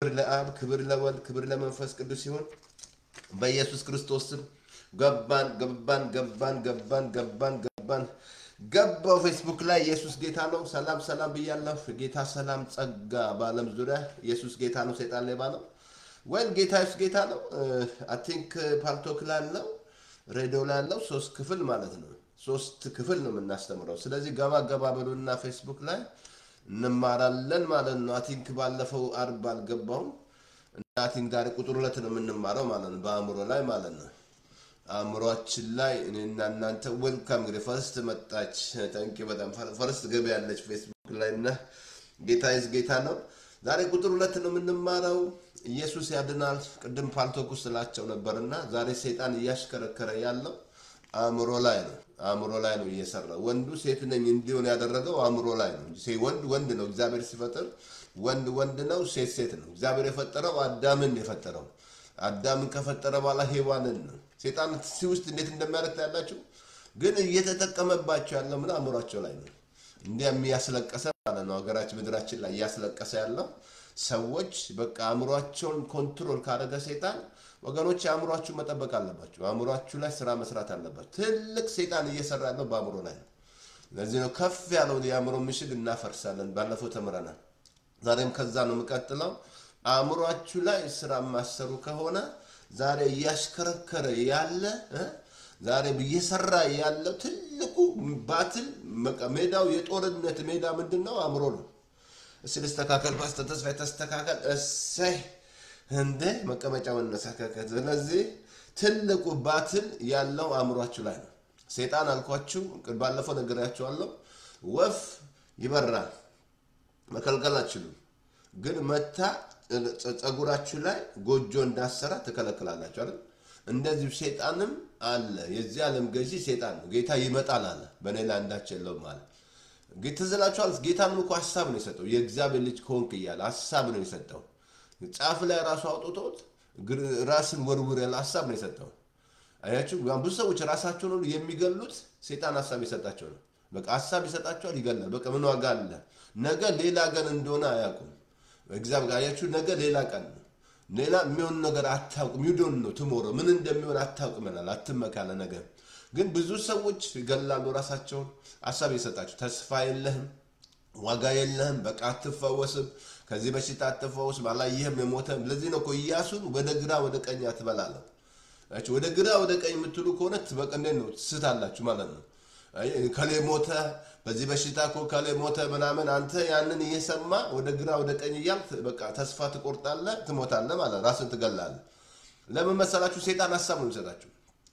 ክብር ለአብ፣ ክብር ለወልድ፣ ክብር ለመንፈስ ቅዱስ ሲሆን በኢየሱስ ክርስቶስ ስም ገባን ገባን ገባን ገባን ገባን ገባን ገባው። ፌስቡክ ላይ ኢየሱስ ጌታ ነው። ሰላም ሰላም ብያለሁ። ጌታ ሰላም ጸጋ በዓለም ዙሪያ ኢየሱስ ጌታ ነው። ሰይጣን ሌባ ነው ወይም ጌታ ኢየሱስ ጌታ ነው። አይ ቲንክ ፓልቶክ ላለው ሬዲዮ ላለው ሶስት ክፍል ማለት ነው። ሶስት ክፍል ነው የምናስተምረው። ስለዚህ ገባ ገባ በሉና ፌስቡክ ላይ እንማራለን ማለት ነው። አይ ቲንክ ባለፈው አርብ አልገባውም እና አይ ቲንክ ዛሬ ቁጥር ሁለት ነው የምንማረው ማለት ነው። በአእምሮ ላይ ማለት ነው። አእምሯችን ላይ እኔና እናንተ ዌልካም እንግዲህ ፈርስት መጣች። ታንኪ በጣም ፈርስት ገቢ ያለች ፌስቡክ ላይ እና ጌታ ይዝ ጌታ ነው። ዛሬ ቁጥር ሁለት ነው የምንማረው። ኢየሱስ ያድናል። ቅድም ፓልቶክ ውስጥ ስላቸው ነበር እና ዛሬ ሰይጣን እያሽከረከረ ያለው አእምሮ ላይ ነው። አእምሮ ላይ ነው እየሰራ ወንዱ ሴት ነኝ እንዲሆን ያደረገው አእምሮ ላይ ነው እንጂ ወንድ ወንድ ነው። እግዚአብሔር ሲፈጥር ወንድ ወንድ ነው፣ ሴት ሴት ነው። እግዚአብሔር የፈጠረው አዳምን የፈጠረው አዳምን ከፈጠረ በኋላ ሄዋንን ነው። ሴጣን ሲ ውስጥ እንዴት እንደሚያደርግ ያላችሁ ግን እየተጠቀመባቸው ያለው ምን አእምሯቸው ላይ ነው። እንዲያ የሚያስለቀሰ ማለት ነው። ሀገራችን ምድራችን ላይ እያስለቀሰ ያለው ሰዎች በቃ አእምሯቸውን ኮንትሮል ካደረገ ሴጣን ወገኖች አእምሯችሁ መጠበቅ አለባቸው። አእምሯችሁ ላይ ስራ መስራት አለባቸው። ትልቅ ሴጣን እየሰራ ያለው በአእምሮ ላይ ነው። ለዚህ ነው ከፍ ያለውን የአእምሮ ምሽግ እናፈርሳለን። ባለፈው ተምረናል። ዛሬም ከዛ ነው የምቀጥለው። አእምሯችሁ ላይ ስራ የማሰሩ ከሆነ ዛሬ እያሽከረከረ ያለ ዛሬ እየሰራ ያለው ትልቁ ባትል ሜዳው የጦርነት ሜዳ ምንድን ነው? አእምሮ ነው። እስኪ ልስተካከል፣ ፓስተር ተስፋ ተስተካከል። እሰይ እንደ መቀመጫ መነሳካከል። ስለዚህ ትልቁ ባትል ያለው አእምሯችሁ ላይ ነው። ሴጣን አልኳችሁ፣ ባለፈው ነግሬያችኋለሁ። ወፍ ይበራል፣ መከልከል አትችሉም። ግን መታ ጸጉራችሁ ላይ ጎጆ እንዳሰራ ትከለክላላችሁ አይደል? እንደዚሁ ሴጣንም አለ። የዚህ ዓለም ገዢ ሴጣን ነው። ጌታ ይመጣል አለ፣ በእኔ ላይ አንዳች የለውም አለ። ትዝላችኋል። ጌታንም እኮ ሀሳብ ነው የሰጠው። የእግዚአብሔር ልጅ ከሆንክ እያለ ሀሳብ ነው የሰጠው። ጫፍ ላይ ራሱ አውጥቶት ራስን ወርውር ያለ ሀሳብ ነው የሰጠው። አያችሁ፣ ብዙ ሰዎች ራሳቸውን ሁሉ የሚገሉት ሴጣን ሀሳብ የሰጣቸው ነው። በቃ ሀሳብ ይሰጣቸዋል፣ ይገላል። በቃ ምን ዋጋ አለ? ነገ ሌላ ቀን እንደሆነ አያውቁም። እግዚአብሔር አያችሁ፣ ነገ ሌላ ቀን ነው። ሌላ የሚሆን ነገር አታውቅም። ዩዶን ነው ትሞሮ ምን እንደሚሆን አታውቅም ይላል። አትመካለ ነገር ግን ብዙ ሰዎች ይገላሉ ራሳቸውን ሀሳብ የሰጣቸው ተስፋ የለህም፣ ዋጋ የለህም፣ በቃ አትፈወስም፣ ከዚህ በሽታ አትፈወስ፣ ባላየህም የሞተ ለዚህ ነው እኮ ኢያሱን ወደ ግራ ወደ ቀኝ አትበላለሁ። ወደ ግራ ወደ ቀኝ የምትሉ ከሆነ በቃ እንዴት ነው ትስታላችሁ ማለት ነው። ከሌ ሞተ፣ በዚህ በሽታ እኮ ከሌ ሞተ ምናምን፣ አንተ ያንን እየሰማ ወደ ግራ ወደ ቀኝ እያልክ በቃ ተስፋ ትቆርጣለህ፣ ትሞታለህ ማለት ራስን ትገላለህ። ለምን መሰላችሁ? ሴጣን ሀሳብ ነው የሚሰጣችሁ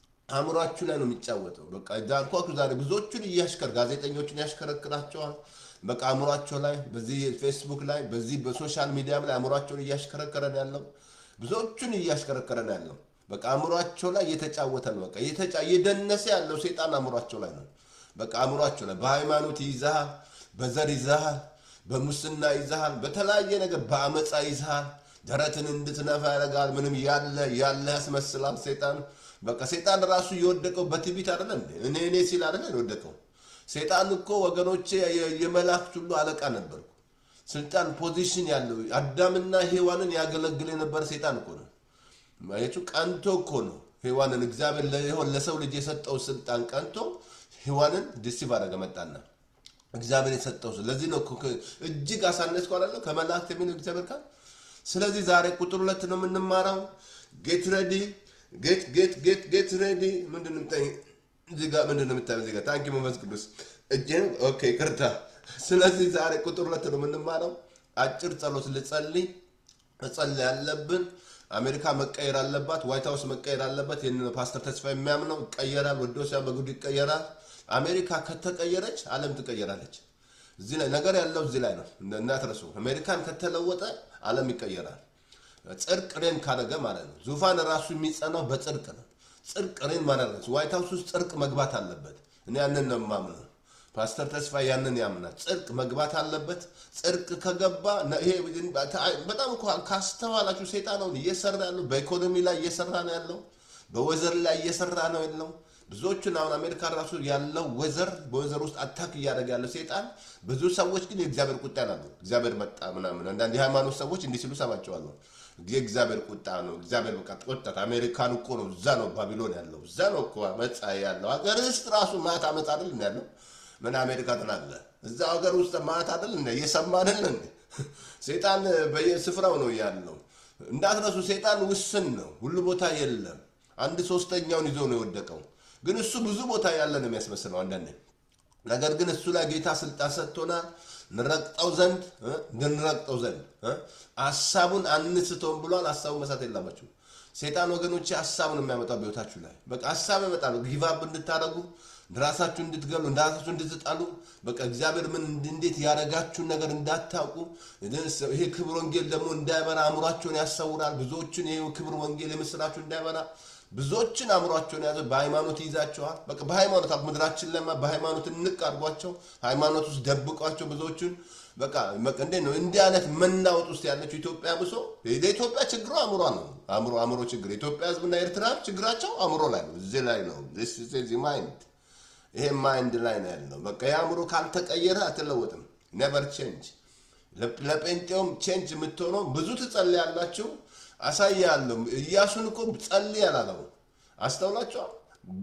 አእምሯችሁ ላይ ነው የሚጫወተው። በቃ ዳልኳችሁ ዛሬ ብዙዎቹን እያሽከር ጋዜጠኞችን ያሽከረክራቸዋል። በቃ አእምሯቸው ላይ በዚህ ፌስቡክ ላይ በዚህ በሶሻል ሚዲያም ላይ አእምሯቸውን እያሽከረከረ ነው ያለው። ብዙዎቹን እያሽከረከረ ነው ያለው። በቃ አእምሯቸው ላይ እየተጫወተ ነው። በቃ እየደነሰ ያለው ሴጣን አእምሯቸው ላይ ነው። በቃ አእምሯቸው ላይ በሃይማኖት ይዛሃል፣ በዘር ይዛሃል፣ በሙስና ይዛሃል፣ በተለያየ ነገር በአመፃ ይዛሃል። ደረትን እንድትነፋ ያደርጋል። ምንም ያለ ያለ ያስመስላል ሴጣን በቃ ሴጣን ራሱ የወደቀው በትዕቢት አይደለ እንዴ? እኔ እኔ ሲል አይደለ የወደቀው። ሴጣን እኮ ወገኖቼ የመላእክት ሁሉ አለቃ ነበር። ስልጣን ፖዚሽን ያለው አዳምና ሔዋንን ያገለግል የነበረ ሴጣን እኮ ነው። ማየቱ ቀንቶ እኮ ነው ሔዋንን እግዚአብሔር ለሰው ልጅ የሰጠው ስልጣን ቀንቶ ሔዋንን ዲሲቭ አደረገ መጣና እግዚአብሔር የሰጠው ለዚህ ነው እጅግ አሳነስኩ አላለ ከመላእክት የሚለው እግዚአብሔር ቃል። ስለዚህ ዛሬ ቁጥር ሁለት ነው የምንማረው። ጌት ሬዲ ጌት ጌት ጌት ጌት ሬዲ ምንድን ነው እዚህ ጋር ምንድን ነው የምታየው? እዚህ ጋር ታንኪ መንፈስ ቅዱስ እጅን ኦኬ፣ ቅርታ። ስለዚህ ዛሬ ቁጥር ሁለት ነው የምንማረው። አጭር ጸሎት ልጸልይ መጸለይ ያለብን። አሜሪካ መቀየር አለባት። ዋይት ሀውስ መቀየር አለበት። ይህን ፓስተር ተስፋ የሚያምነው ይቀየራል። ወዶ ሲያ በጉዱ ይቀየራል። አሜሪካ ከተቀየረች ዓለም ትቀየራለች። እዚህ ላይ ነገር ያለው እዚህ ላይ ነው እንዳትረሱ። አሜሪካን ከተለወጠ ዓለም ይቀየራል። ጽድቅ ሬን ካደረገ ማለት ነው። ዙፋን ራሱ የሚጸናው በጽድቅ ነው። ጽድቅ ሬን ማለት ነው። ዋይት ሀውስ ውስጥ ጽድቅ መግባት አለበት። እኔ ያንን ነው የማምነው። ፓስተር ተስፋ ያንን ያምናል። ጽድቅ መግባት አለበት። ጽድቅ ከገባ ይሄ በጣም እኮ ካስተዋላችሁ ሴጣን አሁን እየሰራ ያለው በኢኮኖሚ ላይ እየሰራ ነው ያለው፣ በወዘር ላይ እየሰራ ነው ያለው፣ ብዙዎቹን አሁን አሜሪካ ራሱ ያለው ወዘር በወዘር ውስጥ አታክ እያደረገ ያለው ሴጣን ብዙ ሰዎች ግን የእግዚአብሔር ቁጣ ናሉ። እግዚአብሔር መጣ ምናምን አንዳንድ የሃይማኖት ሰዎች እንዲህ ሲሉ ሰማቸዋለሁ። የእግዚአብሔር ቁጣ ነው። እግዚአብሔር በቃ ቆጣት። አሜሪካን እኮ ነው እዛ ነው ባቢሎን ያለው እዛ ነው እኮ አመፃ ያለው ሀገር ውስጥ ራሱ ማት አመፅ አይደል እንደ ያለው ምን አሜሪካ ትላለህ? እዛ ሀገር ውስጥ ማት አይደል እንደ እየሰማ አይደል እንደ ሴጣን በየስፍራው ነው ያለው። እንዳትረሱ ሴጣን ውስን ነው፣ ሁሉ ቦታ የለም። አንድ ሶስተኛውን ይዞ ነው የወደቀው። ግን እሱ ብዙ ቦታ ያለ ነው የሚያስመስለው አንዳንዴ። ነገር ግን እሱ ላይ ጌታ ስልጣን ሰጥቶናል እንረግጠው ዘንድ እ እንድንረግጠው ዘንድ እ ሀሳቡን አንስተውም ብሏል። ሀሳቡን መሳት የላማችሁ ሴጣን ወገኖች ሀሳቡን የሚያመጣው በህይወታችሁ ላይ በቃ ሀሳብ ያመጣል። ጊቫብ እንድታደረጉ ራሳችሁ እንድትገሉ ራሳችሁ እንድትጣሉ በቃ እግዚአብሔር ምን እንዴት ያደረጋችሁን ነገር እንዳታውቁ ይሄ ክብር ወንጌል ደግሞ እንዳይበራ አእምሯቸውን ያሰውራል። ብዙዎችን ይሄ ክብር ወንጌል የምስራችሁ እንዳይበራ ብዙዎችን አእምሯቸውን ያዘ። በሃይማኖት ይይዛቸዋል። በቃ በሃይማኖት ምድራችን ለማ በሃይማኖት እንቅ አድርጓቸው ሃይማኖት ውስጥ ደብቋቸው ብዙዎችን በቃ በቃ እንዴት ነው እንዲህ አይነት መናወጥ ውስጥ ያለችው ኢትዮጵያ ብሶ የኢትዮጵያ ችግሩ አእምሯ ነው። አእምሮ አእምሮ ችግር የኢትዮጵያ ህዝብና ኤርትራ ችግራቸው አእምሮ ላይ ነው። እዚህ ላይ ነው ማይንድ ይሄ ማይንድ ላይ ነው ያለው። በቃ የአእምሮ ካልተቀየረ አትለወጥም። ኔቨር ቼንጅ። ለጴንጤውም ቼንጅ የምትሆነው ብዙ ትጸልያላችሁ። አሳያለሁ። ኢያሱን እኮ ጸልይ አላለው። አስተውላችኋል።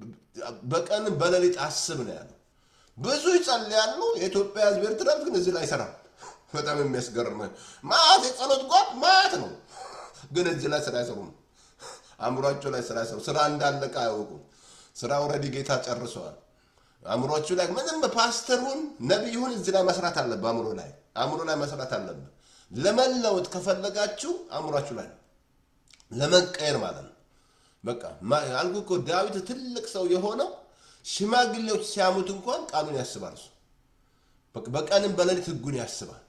በቀንም በሌሊት አስብ ነው ያለው። ብዙ ይጸልያሉ። የኢትዮጵያ ህዝብ ኤርትራ ግን እዚህ ላይ አይሰራም። በጣም የሚያስገርም ማት የጸሎት ጓድ ማት ነው፣ ግን እዚህ ላይ ስራ አይሰሩም። አእምሯቸው ላይ ስራ አይሰሩ። ስራ እንዳለቀ አያውቁም። ስራ ወረዲ ጌታ ጨርሰዋል። አእምሯችሁ ላይ ምንም ፓስተሩን ነቢዩን እዚህ ላይ መስራት አለብህ። አእምሮ ላይ አእምሮ ላይ መስራት አለብህ። ለመለወጥ ከፈለጋችሁ አእምሯችሁ ላይ ነው ለመቀየር ማለት ነው። በቃ አልኩ እኮ ዳዊት ትልቅ ሰው የሆነው ሽማግሌዎች ሲያሙት እንኳን ቃሉን ያስባል። እሱ በቀንም በሌሊት ህጉን ያስባል።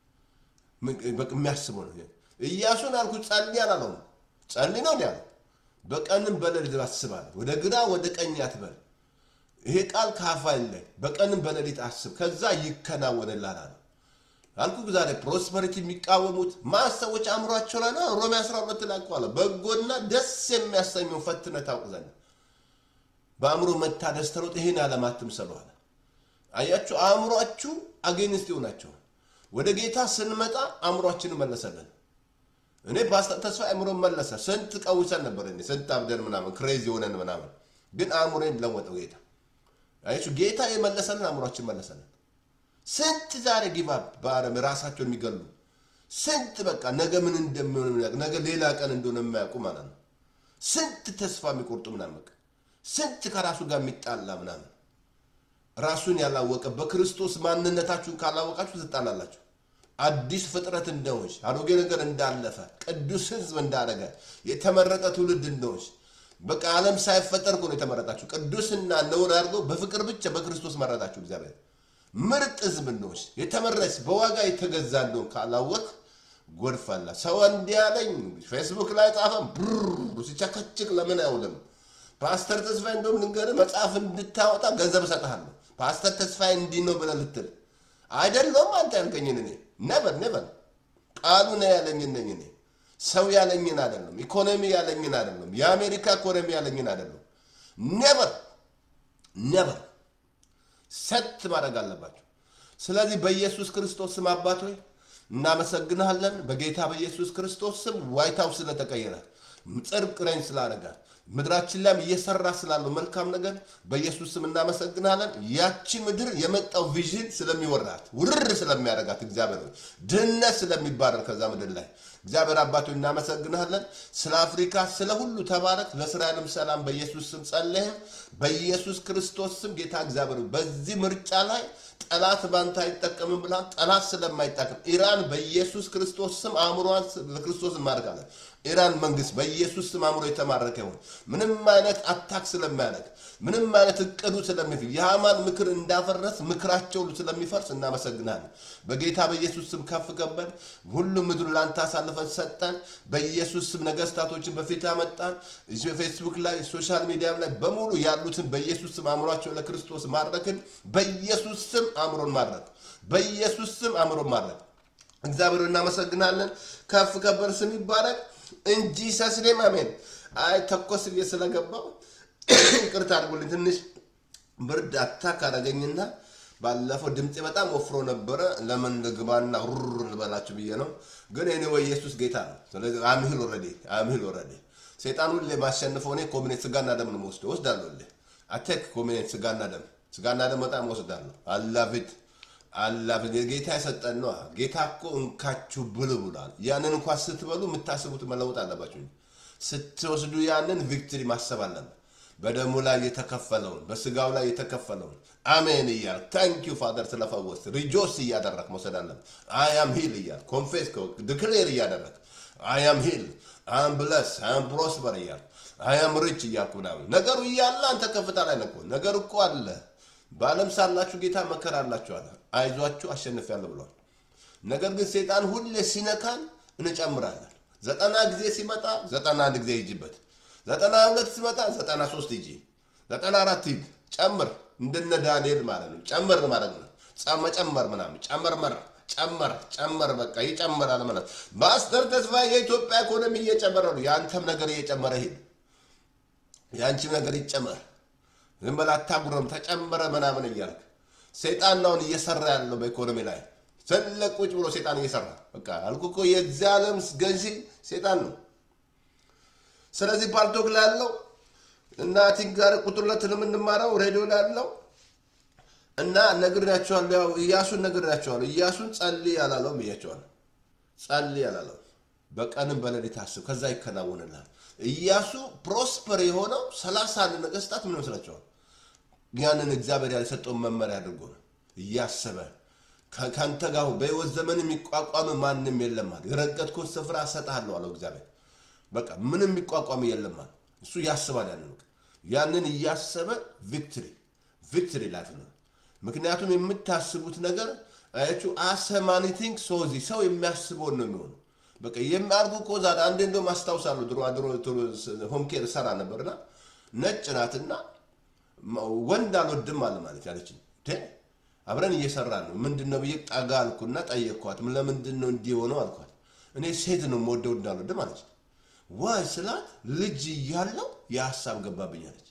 የሚያስበው ነው። ኢያሱን አልኩ ጸልይ አላለውም። ጸልይ ነው ያለው። በቀንም በሌሊት አስባል። ወደ ግራ ወደ ቀኝ አትበል። ይሄ ቃል ከአፋ ላይ በቀንም በሌሊት አስብ፣ ከዛ ይከናወንልሃል አለ። አልኩ ዛሬ ፕሮስፐሪቲ የሚቃወሙት ማስ ሰዎች አእምሯቸው ላይ ነው። ሮሜ 12 ላይ እኮ አለ በጎና ደስ የሚያሰኘው ፈትነህ ታውቅ ዘንድ በአእምሮ መታደስ ተሮጥ ይህን ዓለም አትምሰሉ አለ። አያችሁ፣ አእምሯችሁ አጌንስት ይሆናቸዋል። ወደ ጌታ ስንመጣ አእምሯችንን መለሰልን። እኔ ፓስተር ተስፋ አእምሮ መለሰ። ስንት ቀውሰን ነበር፣ እኔ ስንት አብደን ምናምን ክሬዚ ሆነን ምናምን፣ ግን አእምሮን ለወጠው ጌታ። አያችሁ፣ ጌታ የመለሰልን አእምሯችን መለሰልን። ስንት ዛሬ ጊቫ በአረም ራሳቸውን የሚገሉ ስንት በቃ ነገ ምን እንደሚሆን ነገ ሌላ ቀን እንደሆነ የማያውቁ ማለት ነው። ስንት ተስፋ የሚቆርጡ ምናምን በቃ ስንት ከራሱ ጋር የሚጣላ ምናምን ራሱን ያላወቀ በክርስቶስ ማንነታችሁን ካላወቃችሁ ትጣላላችሁ። አዲስ ፍጥረት እንደሆንሽ አሮጌ ነገር እንዳለፈ ቅዱስ ሕዝብ እንዳደረገ የተመረጠ ትውልድ እንደሆንሽ በቃ ዓለም ሳይፈጠር እኮ ነው የተመረጣችሁ። ቅዱስና ነውር አድርጎ በፍቅር ብቻ በክርስቶስ መረጣችሁ እግዚአብሔር ምርጥ ህዝብ እንደሆንሽ የተመረች በዋጋ የተገዛ እንደሆን ካላወቅ ጎድፋላ ሰው እንዲህ ያለኝ ፌስቡክ ላይ ጻፈም ብሩ ሲቸከችክ ለምን አይውልም? ፓስተር ተስፋዬ እንደውም ልንገርህ መጽሐፍ እንድታወጣ ገንዘብ እሰጥሃለሁ። ፓስተር ተስፋዬ እንዲህ ነው ብለህ ልትል አይደለም። አንተ ያልከኝን እኔ ነበር ነበር ቃሉ ነው ያለኝን ነኝ እኔ ሰው ያለኝን አይደለም። ኢኮኖሚ ያለኝን አይደለም። የአሜሪካ ኢኮኖሚ ያለኝን አይደለም። ነበር ነበር ሰት ማድረግ አለባቸው። ስለዚህ በኢየሱስ ክርስቶስ ስም አባት ሆይ እናመሰግንሃለን። በጌታ በኢየሱስ ክርስቶስ ስም ዋይት ሀውስ ስለተቀየረ ጽድቅ ረኝ ስላደረገ ምድራችን ላይም እየሰራ ስላለው መልካም ነገር በኢየሱስ ስም እናመሰግናለን። ያቺ ምድር የመጣው ቪዥን ስለሚወራት ውርር ስለሚያደርጋት እግዚአብሔር ሆይ ድህነት ስለሚባረር ከዛ ምድር ላይ እግዚአብሔር አባቶ እናመሰግናለን። ስለ አፍሪካ ስለ ሁሉ ተባረክ። ለእስራኤልም ሰላም በኢየሱስ ስም ጸለይም። በኢየሱስ ክርስቶስ ስም ጌታ እግዚአብሔር ሆይ በዚህ ምርጫ ላይ ጠላት ባንተ አይጠቀምም ብላል። ጠላት ስለማይጠቀም ኢራን በኢየሱስ ክርስቶስ ስም አእምሯን ለክርስቶስ እንማርካለን። ኢራን መንግስት በኢየሱስ ስም አእምሮ የተማረከ ይሁን። ምንም አይነት አታክ ስለማያደርግ ምንም አይነት እቅዱ ስለሚፍል የሃማን ምክር እንዳፈረስ ምክራቸው ስለሚፈርስ እናመሰግናለን። በጌታ በኢየሱስ ስም ከፍ ከበድ ሁሉ ምድሩ ለአንተ አሳልፈን ሰጠን። በኢየሱስ ስም ነገስታቶችን በፊት አመጣን። ፌስቡክ ላይ ሶሻል ሚዲያም ላይ በሙሉ ያሉትን በኢየሱስ ስም አእምሯቸው ለክርስቶስ ማድረክን በኢየሱስ ስም አእምሮን ማድረግ በኢየሱስ ስም አእምሮን ማድረግ እግዚአብሔር እናመሰግናለን። ከፍ ከበር ስም ይባረክ እንጂ ሰስኔም አሜን። አይ ተኮስ ብዬ ስለገባው ይቅርታ አድርጉልኝ ትንሽ ብርድ አታክ አደረገኝና ባለፈው ድምፄ በጣም ወፍሮ ነበረ። ለምን ልግባና ሩር ልበላችሁ ብዬ ነው። ግን እኔ ወይ ኢየሱስ ጌታ ነው። ስለዚህ አምሂል ኦልሬዲ አምሂል ኦልሬዲ ሰይጣን ሁሌ ማሸንፈው እኔ ኮሚኔት ስጋና ደም ነው ወስደው ወስዳለሁ። ሁሌ አቴክ ኮሚኔት ስጋና ደም ስጋና ደም በጣም ወስዳለሁ። አላፊት አላፊት ጌታ የሰጠን ነው። ጌታ እኮ እንካችሁ ብሉ ብሏል። ያንን እንኳን ስትበሉ የምታስቡት መለወጥ አለባችሁ እንጂ ስትወስዱ ያንን ቪክትሪ ማሰብ አለብን። በደሙ ላይ የተከፈለውን በስጋው ላይ የተከፈለውን አሜን እያል ታንክ ዩ ፋደር ስለፈወስ ሪጆስ እያደረግ መውሰድ አለብን። አያም ሂል እያል ኮንፌስ ድክሌር እያደረግ አያም ሂል አም ብለስ አም ፕሮስፐር እያል አያም ሪች እያልኩ ምናምን ነገሩ እያለ አንተ ከፍታ ላይ ነኮ ነገር እኮ አለ። በዓለም ሳላችሁ ጌታ መከራ አላችኋል፣ አይዟችሁ አሸንፊያለሁ ብሏል። ነገር ግን ሴጣን ሁሌ ሲነካን እንጨምራለን። ዘጠና ጊዜ ሲመጣ ዘጠና አንድ ጊዜ ይጅበት ዘጠና ሁለት ሲመጣ ዘጠና ሶስት ሂጂ፣ ዘጠና አራት ሂድ፣ ጨምር። እንደነ ዳንኤል ማለት ነው። ጨምር ማለት ነው። መጨመር ምናምን ጨመርመር ጨመር ጨመር በቃ ይጨምራል ማለት በአስተር ተስፋ የኢትዮጵያ ኢኮኖሚ እየጨመረ ነው። የአንተም ነገር እየጨመረ ሂድ፣ የአንቺም ነገር ይጨመር። ዝም በላ አታጉረም፣ ተጨመረ ምናምን እያልክ ሰይጣን አሁን እየሰራ ያለው በኢኮኖሚ ላይ ትልቅ ቁጭ ብሎ ሰይጣን እየሰራ በቃ አልኩህ እኮ የዚህ ዓለም ገዢ ሰይጣን ነው። ስለዚህ ፓልቶክ ላይ ያለው እና ቲንክ ጋር ቁጥር ሁለት ነው የምንማረው ሬዲዮ ላይ ያለው እና ነግሬያቸዋለሁ። ያው እያሱን ነግሬያቸዋለሁ። እያሱን ጸልይ አላለውም ብያቸዋለሁ። ጸልይ አላለው። በቀንም በሌሊት አስብ፣ ከዛ ይከናወንልሃል። እያሱ ፕሮስፐር የሆነው ሰላሳ አንድ ነገስታት ምን ይመስላቸዋል? ያንን እግዚአብሔር ያልሰጠውን መመሪያ አድርጎ ነው እያሰበ ከአንተ ጋር በህይወት ዘመን የሚቋቋም ማንም የለም አለ። የረገጥኩት ስፍራ እሰጥሃለሁ አለው እግዚአብሔር። በቃ ምንም የሚቋቋም የለም አለ። እሱ ያስባል ያንን ያንን እያሰበ ቪክትሪ ቪክትሪ ላይፍ ነው። ምክንያቱም የምታስቡት ነገር አያችሁ አሰማኒቲንግ ሶዚ ሰው የሚያስበውን ነው የሚሆነው። በቃ የሚያርጉ እኮ ዛሬ አንዴ እንደውም አስታውሳለሁ ድሮ ድሮ ሆምኬር ሰራ ነበርና ነጭ ናትና ወንድ አልወድም አለ ማለት ያለችኝ አብረን እየሰራን ነው ምንድን ነው ብዬ ጠጋ አልኩና ጠየቅኳት። ለምንድን ነው እንዲህ የሆነው አልኳት። እኔ ሴት ነው የምወደው እንዳልወድም አለች። ዋይ ስላት ልጅ እያለው የሀሳብ ገባብኝ አለች።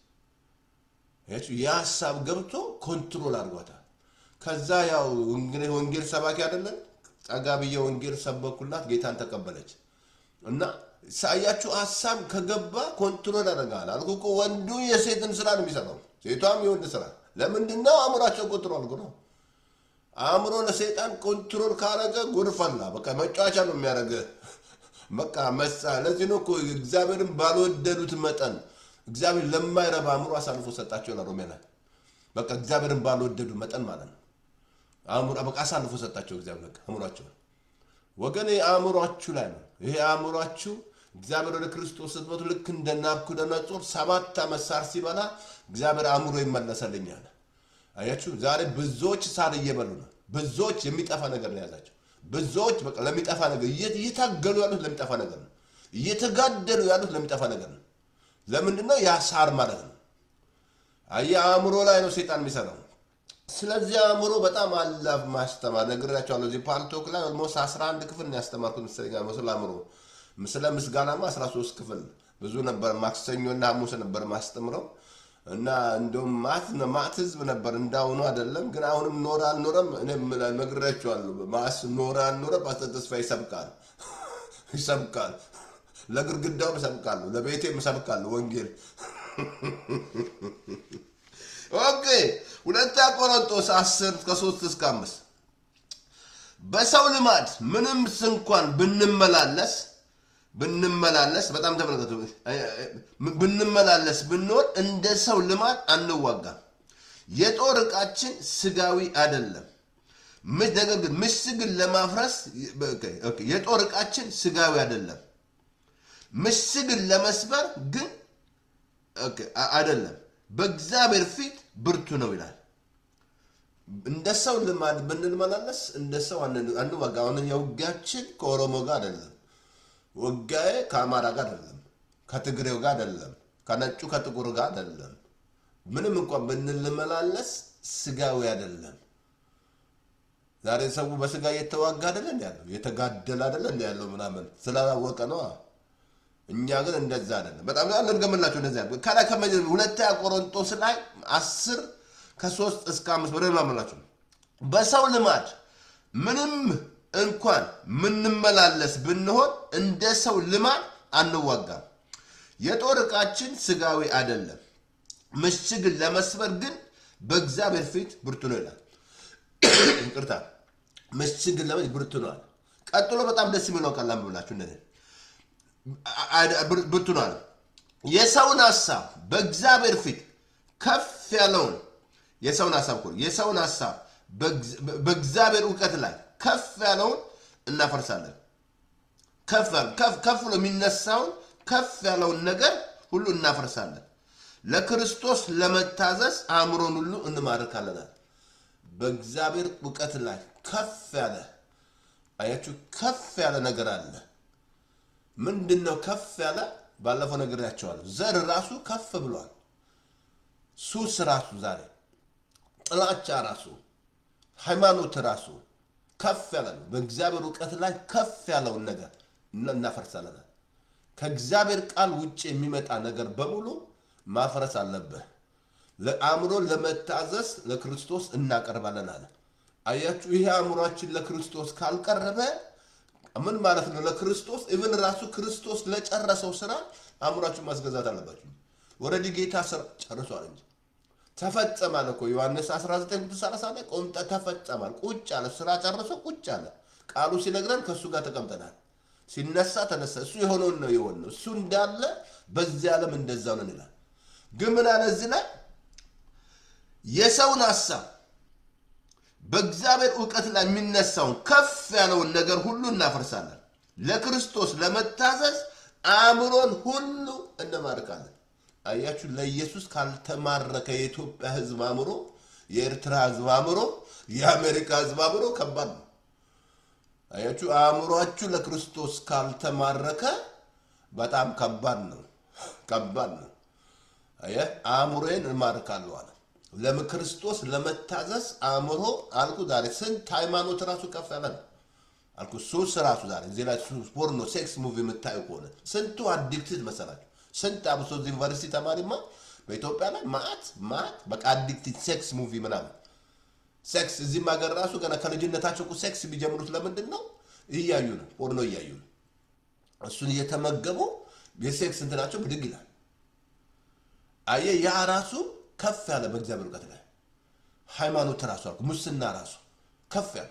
የሀሳብ ገብቶ ኮንትሮል አድርጓታል። ከዛ ያው እንግዲህ ወንጌል ሰባኪ አይደለን ጠጋ ብዬ ወንጌል ሰበኩላት፣ ጌታን ተቀበለች። እና ሳያችሁ ሀሳብ ከገባ ኮንትሮል ያደርጋል አልኩ እኮ። ወንዱ የሴትን ስራ ነው የሚሰራው፣ ሴቷም የወንድ ስራ። ለምንድን ነው አእምሯቸው ኮንትሮል አድርጎ ነው። አእምሮ ለሰይጣን ኮንትሮል ካረገ ጉድፈላ በቃ መጫወቻ ነው የሚያደርገ በቃ መሳ ለዚህ ነው እኮ እግዚአብሔርን ባልወደዱት መጠን እግዚአብሔር ለማይረባ አእምሮ አሳልፎ ሰጣቸው ለሮሜ ላይ በቃ እግዚአብሔርን ባልወደዱ መጠን ማለት ነው። አእምሮ በቃ አሳልፎ ሰጣቸው እግዚአብሔር በቃ አእምሯቸው ወገን አእምሯችሁ ላይ ነው። ይሄ አእምሯችሁ እግዚአብሔር ወደ ክርስቶስ ስትመጡ ልክ እንደ ናቡከደነፆር ሰባት ዓመት ሳር ሲበላ እግዚአብሔር አእምሮ ይመለሰልኛል። አያችሁ ዛሬ ብዙዎች ሳር እየበሉ ነው። ብዙዎች የሚጠፋ ነገር ነው የያዛቸው። ብዙዎች በቃ ለሚጠፋ ነገር እየታገሉ ያሉት ለሚጠፋ ነገር ነው። እየተጋደሉ ያሉት ለሚጠፋ ነገር ነው። ለምንድን ነው? ያ ሳር ማለት ነው። አየህ አእምሮ ላይ ነው ሴጣን የሚሰራው። ስለዚህ አእምሮ በጣም አላፍ ማስተማር ነግሬያቸዋለሁ። እዚህ ፓልቶክ ላይ ኦልሞስት 11 ክፍል ነው ያስተማርኩት መሰለኝ ስለ አእምሮ። ስለ ምስጋናማ 13 ክፍል ብዙ ነበር። ማክሰኞና ሐሙስ ነበር ማስተምረው እና እንደውም ማት ማት ህዝብ ነበር እንዳሁኑ አይደለም። ግን አሁንም ኖረ አልኖረም እኔም ነግሬያቸዋለሁ። ማስ ኖረ አልኖረ ፓስተር ተስፋ ይሰብካል ይሰብካል። ለግድግዳውም እሰብካለሁ፣ ለቤቴም እሰብካለሁ ወንጌል ኦኬ ሁለተኛ ቆሮንጦስ 10 ከ3 እስከ 5 በሰው ልማድ ምንም እንኳን ብንመላለስ ብንመላለስ በጣም ተመልከቱ፣ ብንመላለስ ብንሆን እንደ ሰው ልማድ አንዋጋም። የጦር ዕቃችን ስጋዊ አይደለም። ነገር ግን ምሽግን ለማፍረስ የጦር ዕቃችን ስጋዊ አይደለም። ምሽግን ለመስበር ግን አይደለም በእግዚአብሔር ፊት ብርቱ ነው ይላል። እንደ ሰው ልማድ ብንመላለስ እንደ ሰው አንዋጋ። አሁን የውጊያችን ከኦሮሞ ጋር አይደለም፣ ውጊያዬ ከአማራ ጋር አይደለም፣ ከትግሬው ጋር አይደለም፣ ከነጩ ከጥቁር ጋር አይደለም። ምንም እንኳን ብንመላለስ ስጋዊ አይደለም። ዛሬ ሰው በስጋ እየተዋጋ አይደለ እንዲ ያለው እየተጋደለ አይደለ እንዲ ያለው ምናምን ስላላወቀ ነው። እኛ ግን እንደዛ አይደለም። በጣም እንድገምላቸው እንደዛ ከላይ ከመጀ ሁለተኛ ቆሮንቶስ ላይ አስር ከሶስት እስከ አምስት ወደ ማመላቸው በሰው ልማድ ምንም እንኳን ምንመላለስ ብንሆን እንደ ሰው ልማድ አንዋጋም። የጦር ዕቃችን ስጋዊ አይደለም፣ ምሽግን ለመስበር ግን በእግዚአብሔር ፊት ብርቱ ነው ይላል። ይቅርታ ምሽግን ለመ ብርቱ ነዋል። ቀጥሎ በጣም ደስ የሚለው ቃል ላንብብላችሁ እንደዚህ ብርቱ ነዋል። የሰውን ሀሳብ በእግዚአብሔር ፊት ከፍ ያለውን የሰውን ሀሳብ እኮ የሰውን ሀሳብ በእግዚአብሔር እውቀት ላይ ከፍ ያለውን እናፈርሳለን። ከፍ ብሎ የሚነሳውን ከፍ ያለውን ነገር ሁሉ እናፈርሳለን። ለክርስቶስ ለመታዘዝ አእምሮን ሁሉ እንማርካለናል። በእግዚአብሔር እውቀት ላይ ከፍ ያለ አያችሁ፣ ከፍ ያለ ነገር አለ። ምንድን ነው ከፍ ያለ? ባለፈው ነግሬያቸዋለሁ። ዘር ራሱ ከፍ ብሏል። ሱስ ራሱ ዛሬ ጥላቻ ራሱ ሃይማኖት ራሱ ከፍ ያለ ነው። በእግዚአብሔር እውቀት ላይ ከፍ ያለውን ነገር እናፈርሳለናል። ከእግዚአብሔር ቃል ውጭ የሚመጣ ነገር በሙሉ ማፍረስ አለብህ። ለአእምሮ ለመታዘዝ ለክርስቶስ እናቀርባለን አለ። አያችሁ፣ ይሄ አእምሯችን ለክርስቶስ ካልቀረበ ምን ማለት ነው? ለክርስቶስ ኢቭን ራሱ ክርስቶስ ለጨረሰው ስራ አእምሯችን ማስገዛት አለባችሁ። ወረዲ ጌታ ስራ ጨርሷል እንጂ ተፈጸማል እኮ ዮሐንስ 1930 ላይ ቆምጠ ተፈጸማል። ቁጭ አለ፣ ስራ ጨርሶ ቁጭ አለ። ቃሉ ሲነግረን ከእሱ ጋር ተቀምጠናል። ሲነሳ ተነሳ። እሱ የሆነውን ነው የሆነው። እሱ እንዳለ በዚህ ዓለም እንደዛው ነን ይላል። ግን ምን አለ እዚህ ላይ የሰውን ሀሳብ በእግዚአብሔር እውቀት ላይ የሚነሳውን ከፍ ያለውን ነገር ሁሉ እናፈርሳለን። ለክርስቶስ ለመታዘዝ አእምሮን ሁሉ እንማርካለን። አያችሁ፣ ለኢየሱስ ካልተማረከ የኢትዮጵያ ሕዝብ አእምሮ፣ የኤርትራ ሕዝብ አእምሮ፣ የአሜሪካ ሕዝብ አእምሮ ከባድ ነው። አያችሁ፣ አእምሯችሁ ለክርስቶስ ካልተማረከ በጣም ከባድ ነው፣ ከባድ ነው። አየህ፣ አእምሮዬን እማርካለሁ አለ። ለክርስቶስ ለመታዘዝ አእምሮ አልኩ። ዛሬ ስንት ሃይማኖት ራሱ ከፍ ያለ ነው አልኩ። ሱስ ራሱ ዛሬ እዚህ ላይ ፖርኖ፣ ሴክስ ሙቪ የምታዩ ከሆነ ስንቱ አዲክትድ መሰላችሁ? ስንት አብሶ ዩኒቨርሲቲ ተማሪማ በኢትዮጵያ ላይ ማአት ማአት በቃ አዲክትድ ሴክስ ሙቪ ምናምን ሴክስ እዚህም ሀገር ራሱ ገና ከልጅነታቸው እኮ ሴክስ የሚጀምሩት ለምንድን ነው? እያዩ ነው፣ ፖርኖ እያዩ ነው። እሱን እየተመገቡ የሴክስ እንትናቸው ብድግ ይላል። አየ ያ ራሱ ከፍ ያለ በእግዚአብሔር እውቀት ላይ ሃይማኖት ራሱ አልኩ ሙስና ራሱ ከፍ ያለ